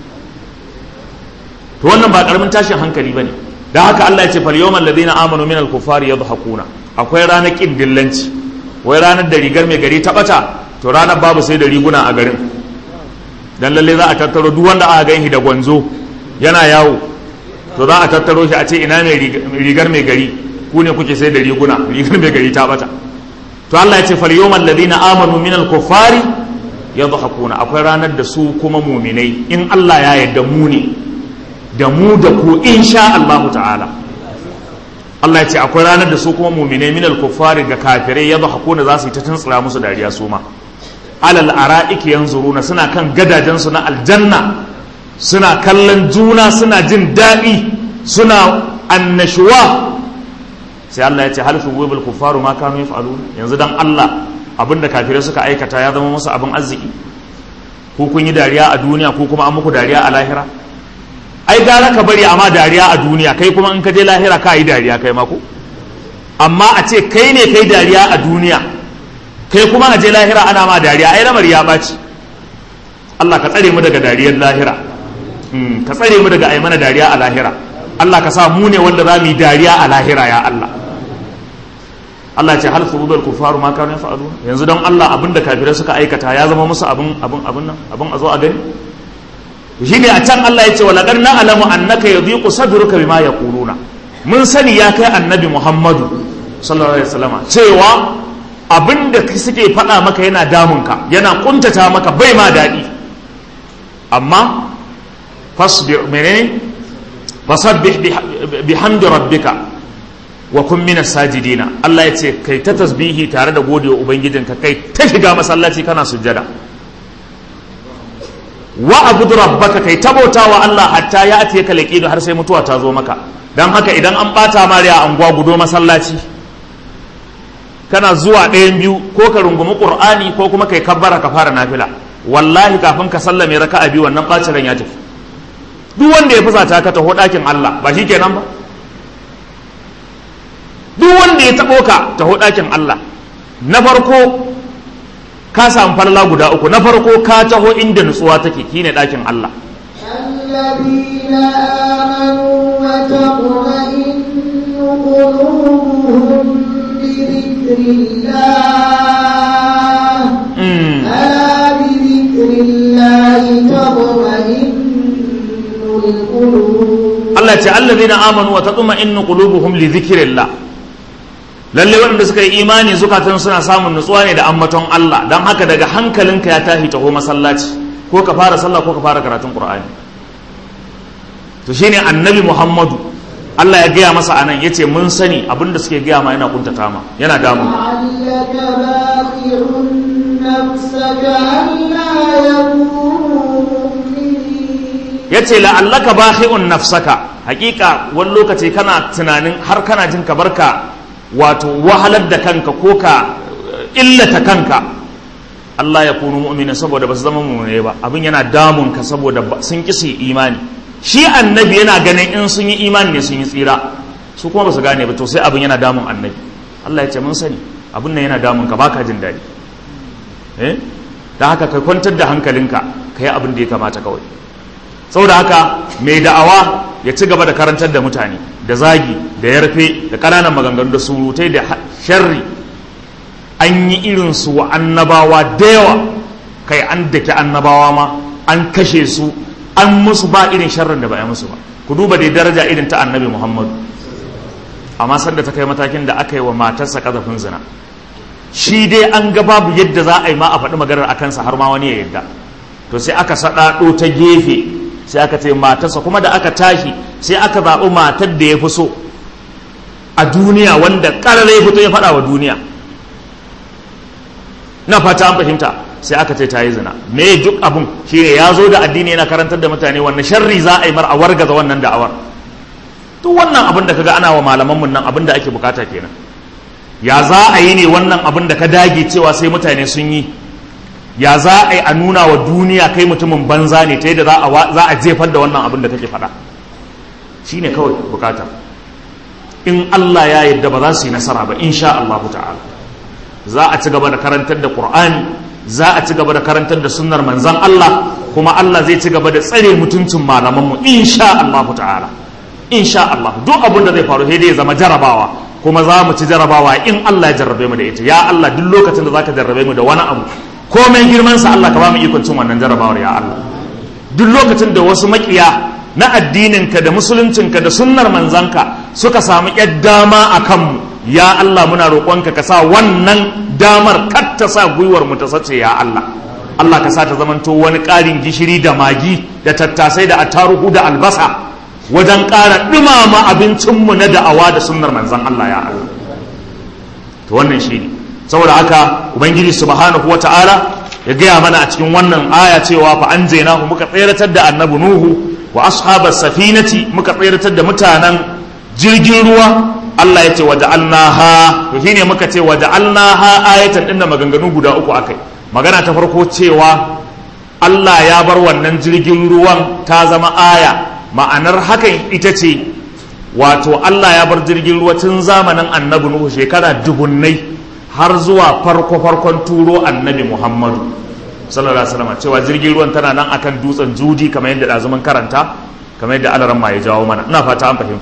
to wannan ba karamin tashin hankali ba ne da haka Allah ya ce fal yawmal ladina amanu min al-kufari yadhakuna akwai ranar kin dillanci wai ranar da rigar mai gari ta bata to ranar babu sai da riguna a garin dan lalle za a tattaro duk wanda aka gani da gwanzo yana yawo to za a tattaro shi a ce ina mai rigar mai gari ku ne kuke sai da riguna rigar mai gari ta bata to Allah ya ce fal yawmal ladina amanu min al kuffari yadhakuna akwai ranar da su kuma muminai in Allah ya yarda mu ne da mu da ku insha Allah ta'ala Allah ya ce akwai ranar da su kuma muminai min al kuffari ga kafirai yadhakuna za su yi ta tuntsira musu dariya su ma alal ara'iki yanzuruna suna kan gadajensu na aljanna suna kallon juna suna jin daɗi suna annashuwa sai Allah ya ce hal su wibul kufaru ma kanu yaf'alun yanzu dan Allah abinda kafirai suka aikata ya zama musu abin arziki ko kun yi dariya a duniya ko kuma an muku dariya a lahira ai gara ka bari amma dariya a duniya kai kuma in ka je lahira ka yi dariya kai ma ko amma a ce kai ne kai dariya a duniya kai kuma a je lahira ana ma dariya ai lamar ya ɓaci Allah ka tsare mu daga dariyar lahira ka tsare mu daga ai mana dariya a lahira Allah ka sa mu ne wanda za mu yi dariya a lahira ya Allah Allah ce hal furudul kufaru ma kanu yaf'alun yanzu don Allah abinda kafirai suka aikata ya zama musu abin abin abin nan abin a zo a gani shine a can Allah ya ce wala qad na'lamu annaka yadhiqu sadruka bima yaquluna mun sani ya kai annabi Muhammadu sallallahu alaihi wasallam cewa abinda suke faɗa maka yana damunka yana kuntata maka bai ma daɗi amma fasbir menene fasabbih bihamdi rabbika wa kun minas sajidina Allah ya ce kai ta tasbihi tare da godewa ubangijinka kai ta shiga masallaci kana sujjada wa abudu rabbaka kai ta bautawa Allah hatta ya atiye ka laqidu har sai mutuwa ta zo maka dan haka idan an bata mariya anguwa gudo masallaci kana zuwa ɗayan biyu ko ka rungumi qur'ani ko kuma kai kabbara ka fara nafila wallahi kafin ka sallame raka'a biyu wannan bacin ran ya tafi duk wanda ya fusata ka taho ɗakin Allah ba shi kenan ba duk wanda ya taɓo ka taho ɗakin Allah na farko ka samu falala guda uku na farko ka taho inda nutsuwa take shine ɗakin Allah الذين آمنوا وتطمئن قلوبهم بذكر الله ألا بذكر الله تطمئن القلوب Allah ce allazina amanu wa tatma'innu qulubuhum li dhikrillah lalle wanda suka yi imani zukatan suna samun nutsuwa ne da ambaton Allah dan haka daga hankalinka ya tashi taho masallaci ko ka fara sallah ko ka fara karatun Qur'ani to shine annabi Muhammadu Allah ya gaya masa anan yace mun sani abinda suke gaya ma yana kuntata ma yana damu لعلك باخع نفسك ألا يكونوا مؤمنين yace la'allaka bakhi'un nafsaka hakika wani lokaci kana tunanin har kana jin ka barka wato wahalar da kanka ko ka illata kanka Allah ya kunu mu'minin saboda ba su zama mu'mine ba abin yana damun ka saboda ba- sun ki su yi imani shi annabi yana ganin in sun yi imani ne sun yi tsira su kuma ba su gane ba to sai abin yana damun annabi Allah ya ce mun sani abin nan yana damun ka baka jin daɗi eh da haka ka kwantar da hankalinka ka yi abin da ya kamata kawai saboda haka mai da'awa ya ci gaba da karantar da mutane da zagi da yarfe da ƙananan maganganu da surutai da ha- sharri an yi irinsu wa annabawa da yawa kai an dake annabawa ma an kashe su an musu ba irin sharrin da ba a musu ba ku duba dai daraja irin ta annabi muhammadu amma sanda ta kai matakin da aka yi wa matarsa kazafin zina shi dai an ga babu yadda za a yi ma a faɗi maganar a kansa har ma wani ya yadda to sai aka saɗaɗo ta gefe sai aka ce matarsa kuma da aka tashi sai aka zaɓi matar da ya fi so a duniya wanda ƙarar ya fito ya faɗa wa duniya na fata an fahimta sai aka ce ta yi zina me duk abun shine ya zo da addini yana karantar da mutane wannan sharri za a yi mar a wargaza wannan da'awar duk wannan abin da kaga ana wa malaman mun nan abin da ake bukata kenan ya za a yi ne wannan abin da ka dage cewa sai mutane sun yi ya za a yi a nuna wa duniya kai mutumin banza ne ta yadda za a jefar da wannan abin da kake faɗa shine kawai bukata in Allah ya yarda ba za su yi nasara ba insha Allah ta'ala za a ci gaba da karantar da Qur'ani za a ci gaba da karantar da sunnar manzon Allah kuma Allah zai ci gaba da tsare mutuncin malamanmu insha Allah ta'ala insha Allah duk abin da zai faru sai dai ya zama jarabawa kuma za mu ci jarabawa in Allah ya jarrabe mu da ita ya Allah duk lokacin da zaka jarrabe mu da wani abu komai girman sa Allah ka ba mu ikon cin wannan jarrabawar ya Allah duk lokacin da wasu makiya na addininka da musuluncinka da sunnar manzanka suka samu yar dama a kanmu ya Allah muna roƙonka ka sa wannan damar kar ta sa gwiwar mu ta sace ya Allah Allah ka sa ta zamanto wani ƙarin gishiri da magi da tattasai da attaruhu da albasa wajen ƙara ɗumama abincinmu na da'awa da sunnar manzan Allah ya Allah to wannan shi ne saboda haka ubangiji subhanahu wata'ala ya gaya mana a cikin wannan aya cewa fa an zainahu muka tseratar da annabi nuhu wa ashabas safinati muka tseratar da mutanen jirgin ruwa Allah ya ce wa ja'alnaha to shine muka ce wa ja'alnaha ayatan dinda maganganu guda uku akai magana ta farko cewa Allah ya bar wannan jirgin ruwan ta zama aya ma'anar hakan ita ce wato Allah ya bar jirgin ruwa tun zamanin annabi Nuhu shekara dubunnai har zuwa farko farkon turo annabi Muhammadu sallallahu alaihi wasallam cewa jirgin ruwan tana nan akan dutsen judi kamar yadda dazumin karanta kamar yadda alaran ma ya jawo mana ina fata an fahimta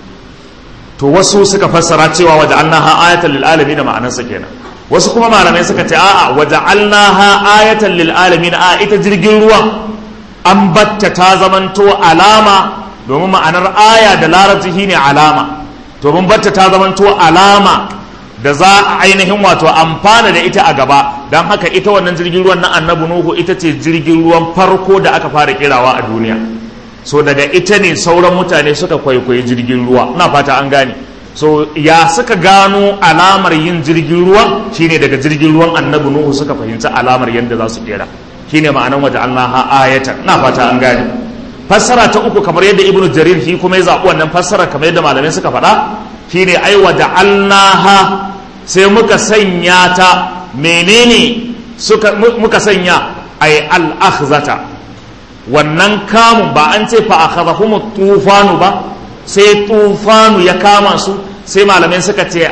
to wasu suka fassara cewa waje annaha ayatan lil alamin da ma'anarsa kenan wasu kuma malamai suka ce a'a waje annaha ayatan lil alamin a ita jirgin ruwan an batta ta zamanto alama domin ma'anar aya da larabci shine alama domin batta ta zamanto alama da za a ainihin wato amfana da ita a gaba don haka ita wannan jirgin ruwan na annabi nuhu ita ce jirgin ruwan farko da aka fara kirawa a duniya so daga ita ne sauran mutane suka kwaikwayi jirgin ruwa ina fata an gane so ya suka gano alamar yin jirgin ruwa shine daga jirgin ruwan annabi nuhu suka fahimci alamar yadda za su kera shine ma'anan waje Allah ayatan ina fata an gane fassara ta uku kamar yadda ibnu jarir shi kuma ya zaɓi wannan fassara kamar yadda malamai suka faɗa shine ai waje Allah sai muka sanya ta menene suka muka sanya ai al-akhzata wannan kamun ba an ce fa akhadhahum tufanu ba sai tufanu ya kama su sai malamai suka ce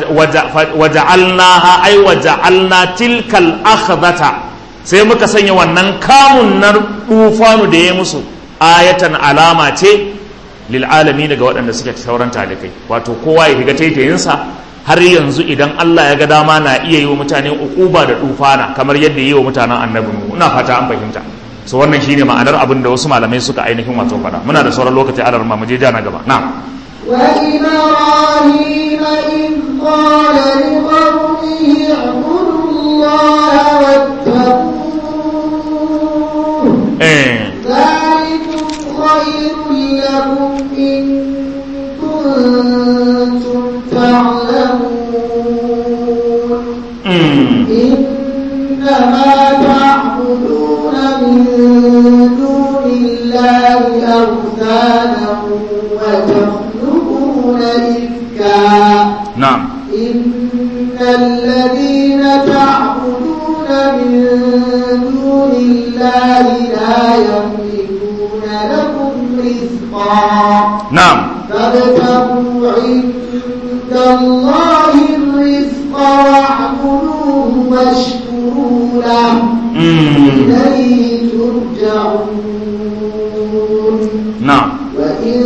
waja'alnaha ai waja'alna tilkal akhdata sai muka sanya wannan kamun na tufanu da ya musu ayatan alama ce lil alamin daga waɗanda suke sauran talikai wato kowa ya higa taitayinsa har yanzu idan Allah ya ga dama na iya yi wa mutane ukuba da tufana kamar yadda yi wa mutanen annabi ina fata an fahimta so wannan shine ma'anar abin da wasu malamai suka ainihin wato faɗa muna da sauran lokaci a mu je na gaba na'am وإبراهيم إذ قال لقومه اعبدوا الله واتقوه eh ذلكم خير لكم إن كنتم تعلمون mm, إنما تعبدون من دون الله أوثانا وتخلقون إفكا na'am إن الذين تعبدون من دون الله لا يملكون لكم رزقا na'am فابتغوا عند الله الرزق واعبدوه واشكروا له mm, إليه ترجعون na'am وإن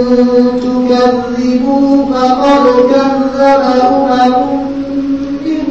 تكذبوا فقد كذب أمم من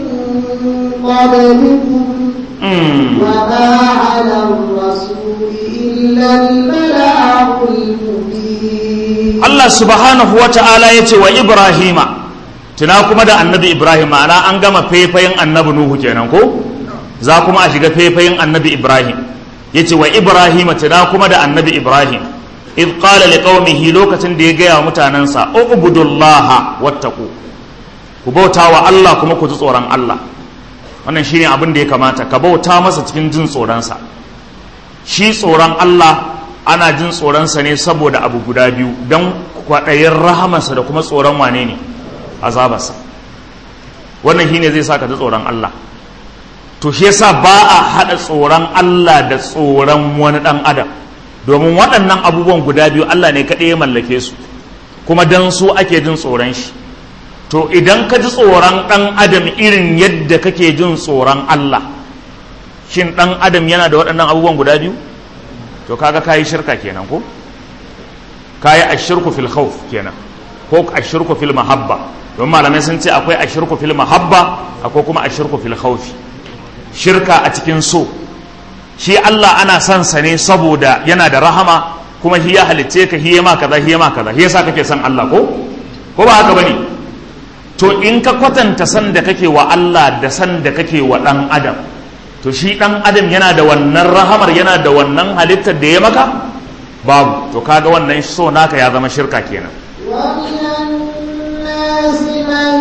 قبلكم mm. وما على الرسول إلا البلاغ المبين Allah subhanahu wa ta'ala ya ce wa ibrahima tuna kuma da annabi ibrahim ma'ana an gama faifayin annabi nuhu kenan ko za kuma a shiga faifayin annabi ibrahim ya ce wa ibrahima tuna kuma da annabi ibrahim idh qala liqaumihi lokacin da ya gaya wa mutanansa ubudullaha wattaqu ku bauta wa Allah kuma ku ji tsoron Allah wannan shine abin da ya kamata ka bauta masa cikin jin tsoronsa shi tsoron Allah ana jin tsoronsa ne saboda abu guda biyu don kwaɗayin rahamarsa da kuma tsoron wane ne azabarsa wannan shine zai sa ka ji tsoron Allah to shi yasa ba a haɗa tsoron Allah da tsoron wani ɗan adam domin waɗannan abubuwan guda biyu Allah ne kaɗai ya mallake su kuma don su ake jin tsoron shi to idan ka ji tsoron ɗan adam irin yadda kake jin tsoron Allah shin ɗan adam yana da waɗannan abubuwan guda biyu to kaga kayi shirka kenan ko kayi ashirku fil khawf kenan ko ashirku fil mahabba don malamai sun ce akwai ashirku fil mahabba akwai kuma ashirku fil khawf shirka a cikin so shi Allah ana son sa ne saboda yana da rahama kuma shi ya halicce ka hiye ma kaza hiye ma kaza shi yasa kake son Allah ko ko ba haka bane to in ka kwatanta san da kake wa Allah da san da kake wa dan adam to shi dan adam yana da wannan rahamar yana da wannan halittar da ya maka babu to kaga wannan so naka ya zama shirka kenan ومن الناس من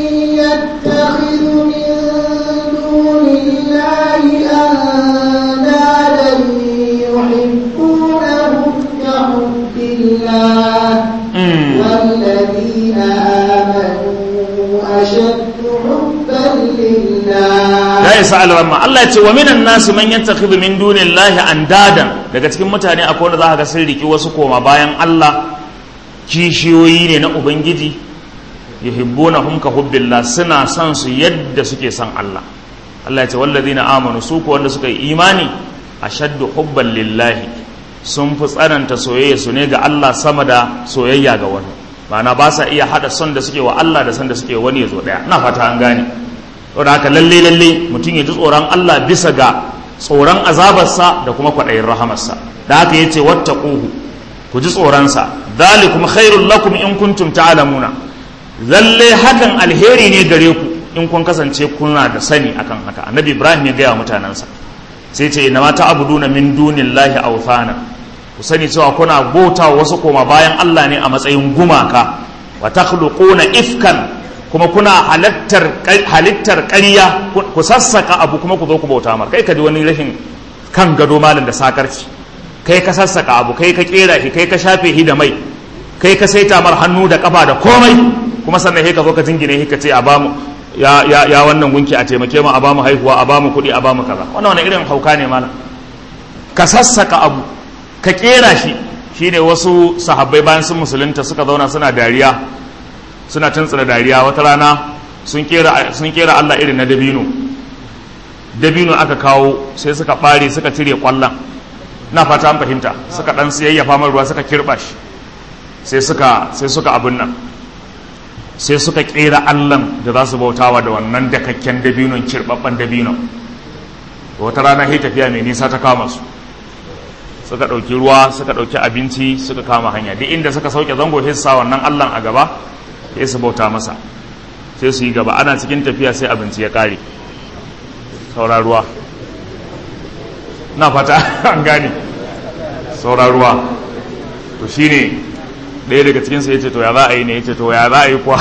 يتخذ من دون الله أندادا يحبونهم كحب الله والذين آمنوا أشد حبا لله ya isa alramma Allah ya ce wa minan nasu man yattakhidhu min dunillahi andadan daga cikin mutane akwai wanda za ka ga sun riki wasu koma bayan Allah kishiyoyi ne na ubangiji yuhibbunahum ka hubbillah suna son su yadda suke son Allah Allah ya ce wallazina amanu su ko wanda suka yi imani ashaddu hubban lillahi sun fi tsananta soyayya su ne ga Allah sama da soyayya ga wani ma'ana ba sa iya hada son da suke wa Allah da son da suke wani ya zo daya ina fata an gane saboda haka lalle lalle mutum ya ji tsoron Allah bisa ga tsoron azabarsa da kuma kwaɗayin rahamarsa da haka ya ce wattaquhu ku ji tsoronsa dhalikum khairul lakum in kuntum ta'lamuna lalle hakan alheri ne gare ku in kun kasance kuna da sani akan haka annabi ibrahim ya gaya wa mutanensa sai ce inna ma ta'buduna min dunillahi awthana ku sani cewa kuna bauta wasu koma bayan Allah ne a matsayin gumaka wa takhluquna ifkan kuma kuna halittar halittar ƙarya ku sassaka abu kuma ku zo ku bauta mar kai ka ji wani rashin kan gado malam da sakarci kai ka sassaka abu kai ka kera shi kai ka shafe shi da mai kai ka saita mar hannu da kafa da komai kuma sannan sai ka zo ka jingine shi ka ce a bamu ya ya ya wannan gunki a taimake mu a bamu haihuwa a bamu kuɗi a bamu kaza wannan wani irin hauka ne malam ka sassaka abu ka kera shi shine wasu sahabbai bayan sun musulunta suka zauna suna dariya suna tuntsura dariya wata rana sun kera sun kera Allah irin na dabino dabino aka kawo sai suka bare suka cire kwallon na fata an fahimta suka dan siyayyafa mai ruwa suka kirba shi sai suka sai suka abun nan sai suka kera allan da za su bautawa da wannan dakakken dabinon kirbabban dabinon wata rana sai tafiya mai nisa ta kama su suka ɗauki ruwa suka ɗauki abinci suka kama hanya duk inda suka sauke zango sai su sa wannan allan a gaba sai su bauta masa sai su yi gaba ana cikin tafiya sai abinci ya ƙare saura ruwa na fata an gane saura ruwa to shine ɗaya daga cikinsa ya ce to ya za a yi ne ya ce to ya za a yi kuwa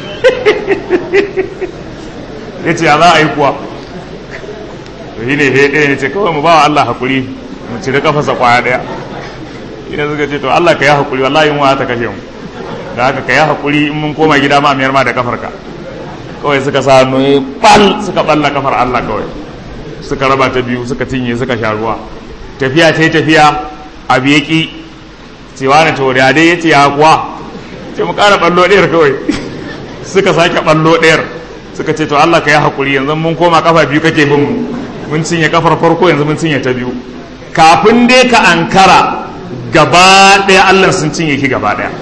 ya ce ya za a yi kuwa to shi ne ɗaya ya ce kawai mu ba wa Allah haƙuri mu cire kafasa kwaya ɗaya ina suka ce to Allah ka yi haƙuri wallahi yin ta kashe mu da haka ka yi haƙuri in mun koma gida ma miyar ma da kafarka kawai suka sa hannu ya bal suka balla kafar Allah kawai suka raba ta biyu suka cinye suka sha ruwa tafiya ta yi tafiya abu ya ƙi cewa na tauriya dai ya ce ya kuwa ce mu ƙara ɓallo ɗayar kawai suka sake ɓallo ɗayar suka ce to Allah ka yi haƙuri yanzu mun koma kafa biyu kake bin mu mun cinye kafar farko yanzu mun cinye ta biyu kafin dai ka ankara gaba ɗaya Allah sun cinye ki gaba ɗaya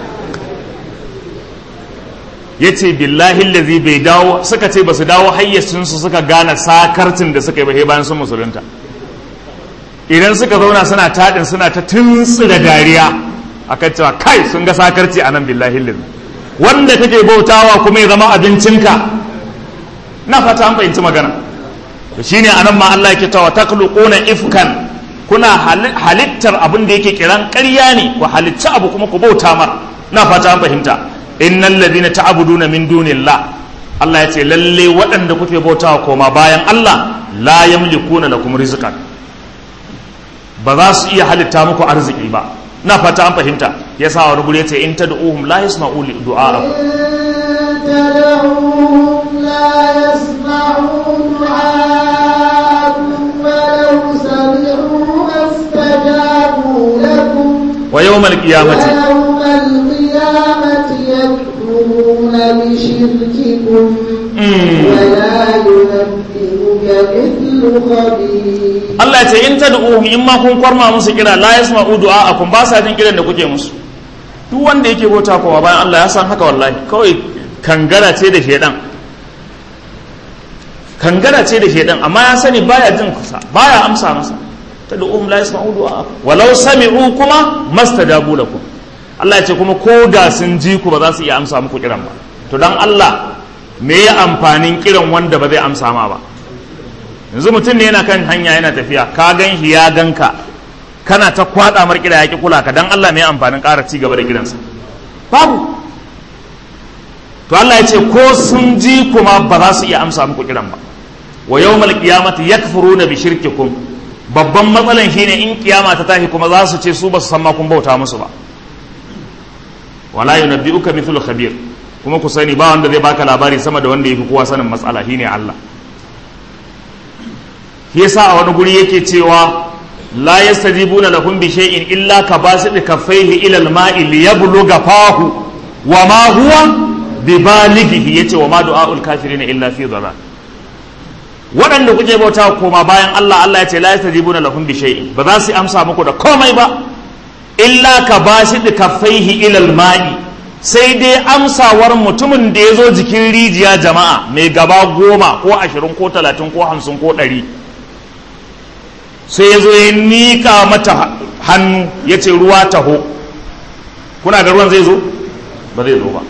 ya ce billahi lazi bai dawo suka ce ba su dawo hayyacinsu suka gane sakarcin da suka yi ba bayan sun musulunta idan suka zauna suna taɗin suna ta tuntsira dariya akan cewa kai sun ga sakarci a nan billahi lillahi wanda kake bautawa kuma ya zama abincinka na fata an fahimci magana to shine anan ma Allah yake cewa takhluquna ifkan kuna halittar abin da yake kiran ƙarya ne ku halitta abu kuma ku bauta mar na fata an fahimta innal ladina ta'buduna min dunillah Allah ya ce lalle waɗanda kuke bautawa koma bayan Allah la yamlikuna lakum rizqan ba za su iya halitta muku arziki ba na fata an fahimta yasa wani guri yace in tad'uhum la yasma'u li du'a'akum تدعوهم لا يسمعوا دعاءكم ولو سمعوا ما استجابوا لكم ويوم القيامة ويوم القيامة يكفرون بشرككم ولا ينبئك مثل خبير Allah ya ce in tad'uhum in ma kun kwarma musu kira la yasma'u du'a'akum ba sa jin kiran da kuke musu duk wanda yake bauta kowa bayan Allah ya san haka wallahi kawai kangara ce da shedan kangara ce da shedan amma ya sani baya jin kusa baya amsa masa tad'uhum la yasma'u du'a'akum walau sami'u kuma mastajabu lakum Allah ya ce kuma ko da sun ji ku ba za su iya amsa muku kiran ba to dan Allah me ya amfanin kiran wanda ba zai amsa ma ba yanzu mutum ne yana kan hanya yana tafiya ka gan shi ya ganka kana ta kwada mar kira yaki kula ka dan Allah mai amfanin ƙara ci gaba da gidansa babu to Allah ya ce ko sun ji kuma ba za su iya amsa muku kiran ba wa yawmal qiyamati yakfuruna bi shirkikum babban matsalan shine in kiyama ta tashi kuma za su ce su ba su san ma kun bauta musu ba wala yunabbi'uka mithlu khabir kuma ku sani ba wanda zai baka labari sama da wanda yafi kowa sanin matsala shine Allah shi yasa a wani guri yake cewa la yastajibuna lahum bi shay'in illa ka basid kaffaihi ila al-ma'i liyabluga fahu wa ma huwa bibalighihi yace wa ma du'aul kafirin illa fi dhalal waɗanda kuke bauta koma bayan Allah Allah ya ce la yastajibuna lahum bi shay'in ba za su amsa muku da komai ba illa ka basid kaffaihi ila al-ma'i sai dai amsawar mutumin da ya zo jikin rijiya jama'a mai gaba goma ko ashirin ko talatin ko hamsin ko ɗari sai ya zo ya miƙa mata hannu ya ce ruwa taho kuna ga ruwan zai zo ba zai zo ba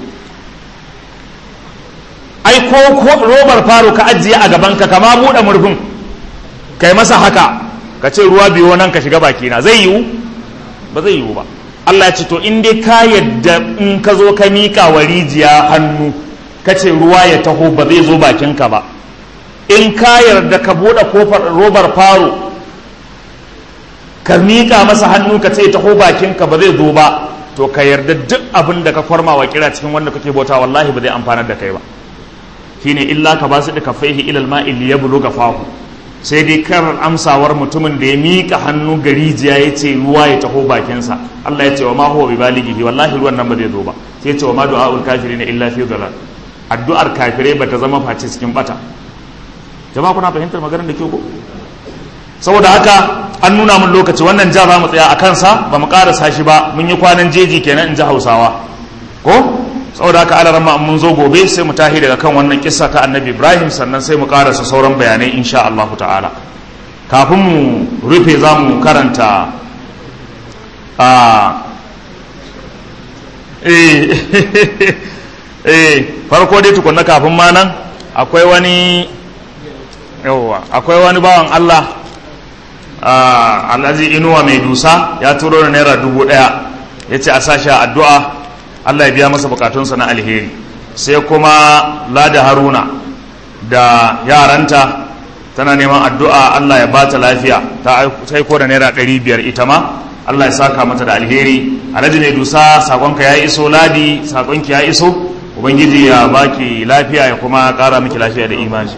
ai ko robar faro ka ajiye a gabanka kama buɗe murfin kai masa haka ka ce ruwa biyo nan ka shiga bakina zai yiwu ba zai yiwu ba Allah ya ce to in dai ka yadda in ka zo ka miƙa wa rijiya hannu ka ce ruwa ya taho ba zai zo bakinka ba in ka yarda ka buɗe kofar robar faro ka miƙa masa hannu ka ce taho bakinka ba zai zo ba to ka yarda duk abin da ka kwarma wa kira cikin wanda kake bauta wallahi ba zai amfanar da kai ba shine illa ka basu da kafaihi ilal ma'i li yabluga fahu sai dai kar amsawar mutumin da ya miƙa hannu ga rijiya ya ce ruwa ya taho bakinsa Allah ya ce wa ma huwa bi balighihi wallahi ruwan nan ba zai zo ba sai ya ce wa ma du'aul kafirin illa fi dhalal addu'ar kafirai bata zama face cikin bata jama'a kuna fahimtar maganar da ke ko saboda haka an nuna mun lokaci wannan ja za mu tsaya a kansa ba mu karasa shi ba mun yi kwanan jeji kenan in ji hausawa ko saboda haka ala ramma mun zo gobe sai mu tahi daga kan wannan kissa ta annabi ibrahim sannan sai mu karasa sauran bayanai insha Allah ta'ala kafin mu rufe za mu karanta a eh farko dai tukunna kafin ma nan akwai wani yawwa akwai wani bawan Allah alhaji inuwa mai dusa ya turo da naira dubu daya ya ce a sashi addu'a Allah ya biya masa bukatunsa na alheri sai kuma lada haruna da yaranta tana neman addu'a Allah ya bata lafiya ta aiko da naira ɗari biyar ita ma Allah ya saka mata da alheri alhaji mai dusa sakonka ya iso ladi sakonki ya iso ubangiji ya baki lafiya ya kuma ƙara miki lafiya da imani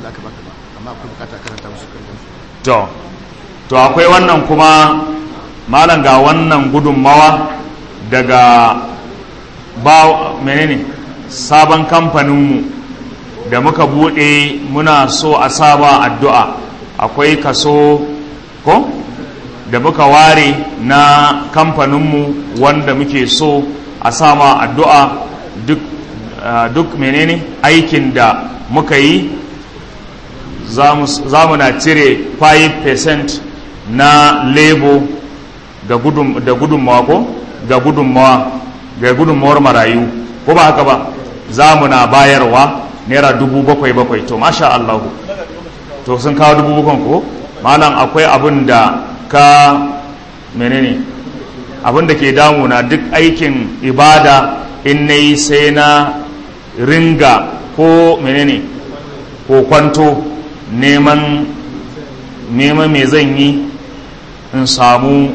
to to akwai wannan kuma malam ga wannan gudunmawa daga ba menene sabon kamfaninmu da muka bude muna so a saba addu'a akwai kaso ko da muka ware na kamfaninmu wanda muke so a sama addu'a duk, uh, duk menene aikin da muka yi za mu na cire 5% na lebo da gudunmawa ko ga gudunmawa ga gudunmawar marayu ko ba haka ba za mu na bayarwa naira dubu bakwai bakwai to masha Allah to sun kawo dubu bakwai ko malam akwai abin da ka menene abin da ke damuna duk aikin ibada in na yi sai na ringa ko menene ko kwanto neman neman me zan yi in samu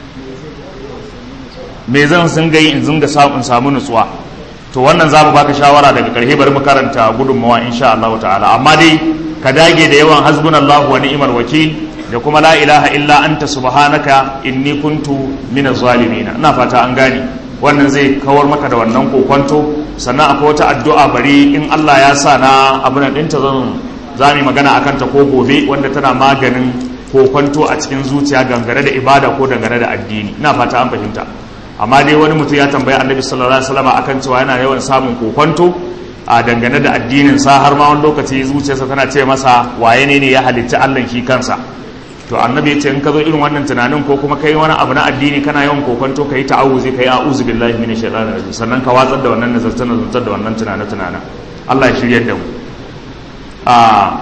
me zan sun gai in zunga in samu nutsuwa to wannan za mu baka shawara daga karhe bari mu karanta gudunmawa insha Allah ta'ala amma dai ka dage da yawan hasbunallahu wa ni'mal wakil da kuma la ilaha illa anta subhanaka inni kuntu minaz zalimin ina fata an gane wannan zai kawar maka da wannan kokwanto sannan akwai wata addu'a bari in Allah ya sa na abin ɗinta zan za mu magana akan ta ko gobe wanda tana maganin kokwanto a cikin zuciya gangare da ibada ko dangane da addini ina fata an fahimta amma dai wani mutum ya tambayi annabi sallallahu alaihi wasallam akan cewa yana yawan samun kokwanto a dangane da addinin sa har ma wani lokaci zuciyarsa tana ce masa waye ne ne ya halitta Allah shi kansa to annabi ya ce in ka zo irin wannan tunanin ko kuma kai wani abu na addini kana yawan kokwanto kai ta'awuzi kai a'udhu billahi minash shaitanir rajim sannan ka watsar da wannan nazarta nazarta da wannan tunane tunane Allah ya shiryar da mu a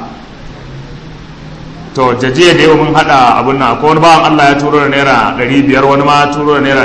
to jajiya da yau mun hada abun nan akwai wani bawan Allah ya turo da naira 500 wani ma ya turo da naira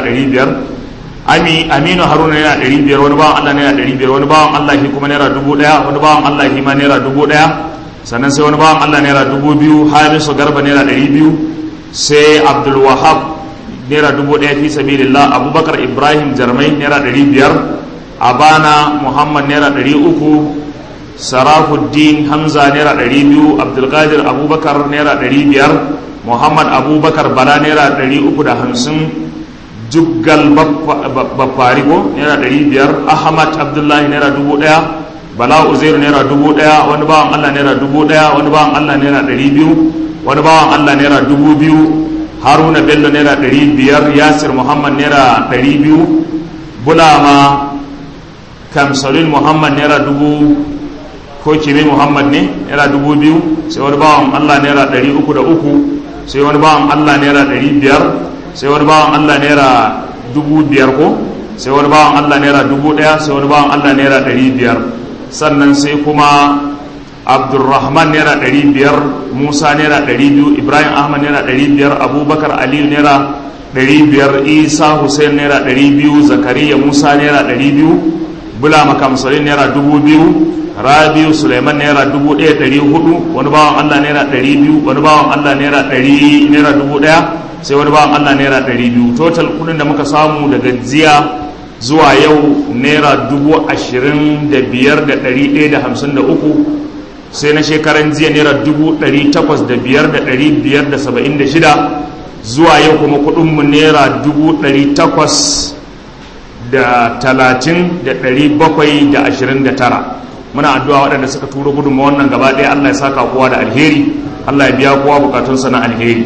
500 ami aminu haruna naira 500 wani bawan Allah naira 500 wani bawan Allah shi kuma naira 1000 wani bawan Allah shi ma naira 1000 sannan sai wani bawan Allah naira 2000 hamisu garba naira 200 sai abdul wahab naira 1000 fi sabilillah abubakar ibrahim jarmai naira 500 abana muhammad naira 300 sarafuddin hamza naira ɗari biyu abdulkadir abubakar naira ɗari biyar muhammad abubakar bala naira ɗari uku da hamsin juggal baffarigo naira ɗari biyar ahmad abdullahi naira dubu ɗaya bala uzairu naira dubu ɗaya wani bawan allah naira dubu ɗaya wani bawan allah naira ɗari biyu wani bawan allah naira dubu biyu haruna bello naira ɗari biyar yasir muhammad naira ɗari biyu bulama kamsalin muhammad naira dubu ko kimi muhammad ne naira dubu biyu sai wani bawan allah naira ɗari uku da uku sai wani bawan allah naira ɗari biyar sai wani bawan allah naira dubu biyar ko sai wani bawan allah naira dubu ɗaya sai wani bawan allah naira ɗari biyar sannan sai kuma abdulrahman naira ɗari biyar musa naira ɗari biyu ibrahim ahmad naira ɗari biyar abubakar aliyu naira ɗari biyar isa hussein naira ɗari biyu zakariya musa naira ɗari biyu bula makamsalin naira dubu biyu rabiu suleiman naira dubu ɗaya ɗari hudu wani bawan allah naira ɗari biyu wani bawan allah naira ɗari naira dubu ɗaya sai wani bawan allah naira ɗari biyu total kudin da muka samu daga jiya zuwa yau naira dubu ashirin da biyar da ɗari ɗaya da hamsin da uku sai na shekaran jiya naira dubu ɗari takwas da biyar da ɗari biyar da saba'in da shida zuwa yau kuma kudinmu naira dubu ɗari takwas da talatin da ɗari bakwai da ashirin da tara muna addu'a waɗanda suka turo gudunma wannan gaba ɗaya Allah ya saka kowa da alheri Allah ya biya kowa bukatunsa na alheri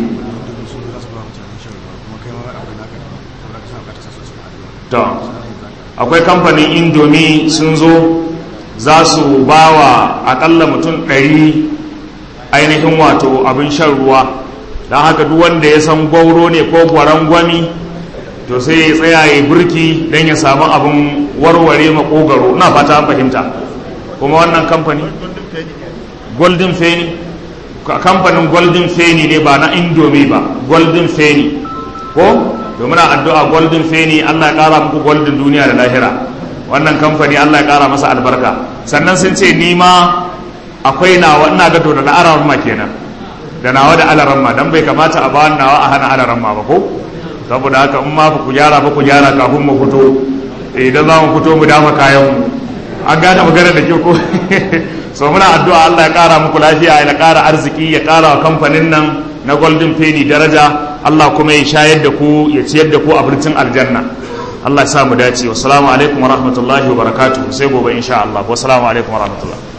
to akwai kamfanin indomi sun zo za su ba wa akalla mutum ɗari ainihin wato abin shan ruwa don haka duk wanda ya san gwauro ne ko gwaron gwami to sai ya tsaya ya burki don ya samu abin warware makogaro na fata fahimta kuma wannan kamfani golden feni kamfanin golden feni ne ba na indomie ba golden feni ko domin addu'a golden feni allah ya kara muku golden duniya da lahira wannan kamfani allah ya kara masa albarka sannan sun ce nima akwai nawa ina ga da na araramma kenan da nawa da alaramma dan bai kamata a bawan nawa a hana alaramma ba ko saboda haka in ma ku gyara ba ku gyara kafin mu fito idan za mu fito mu dama kayan mu an gane magana da ke ko so muna addu'a Allah ya kara muku lafiya ya kara arziki ya kara wa kamfanin nan na golden penny daraja Allah kuma ya shayar da ku ya ciyar da ku a birtin aljanna Allah ya sa mu dace wassalamu alaikum wa rahmatullahi wa barakatuh sai gobe insha Allah wassalamu alaikum wa rahmatullahi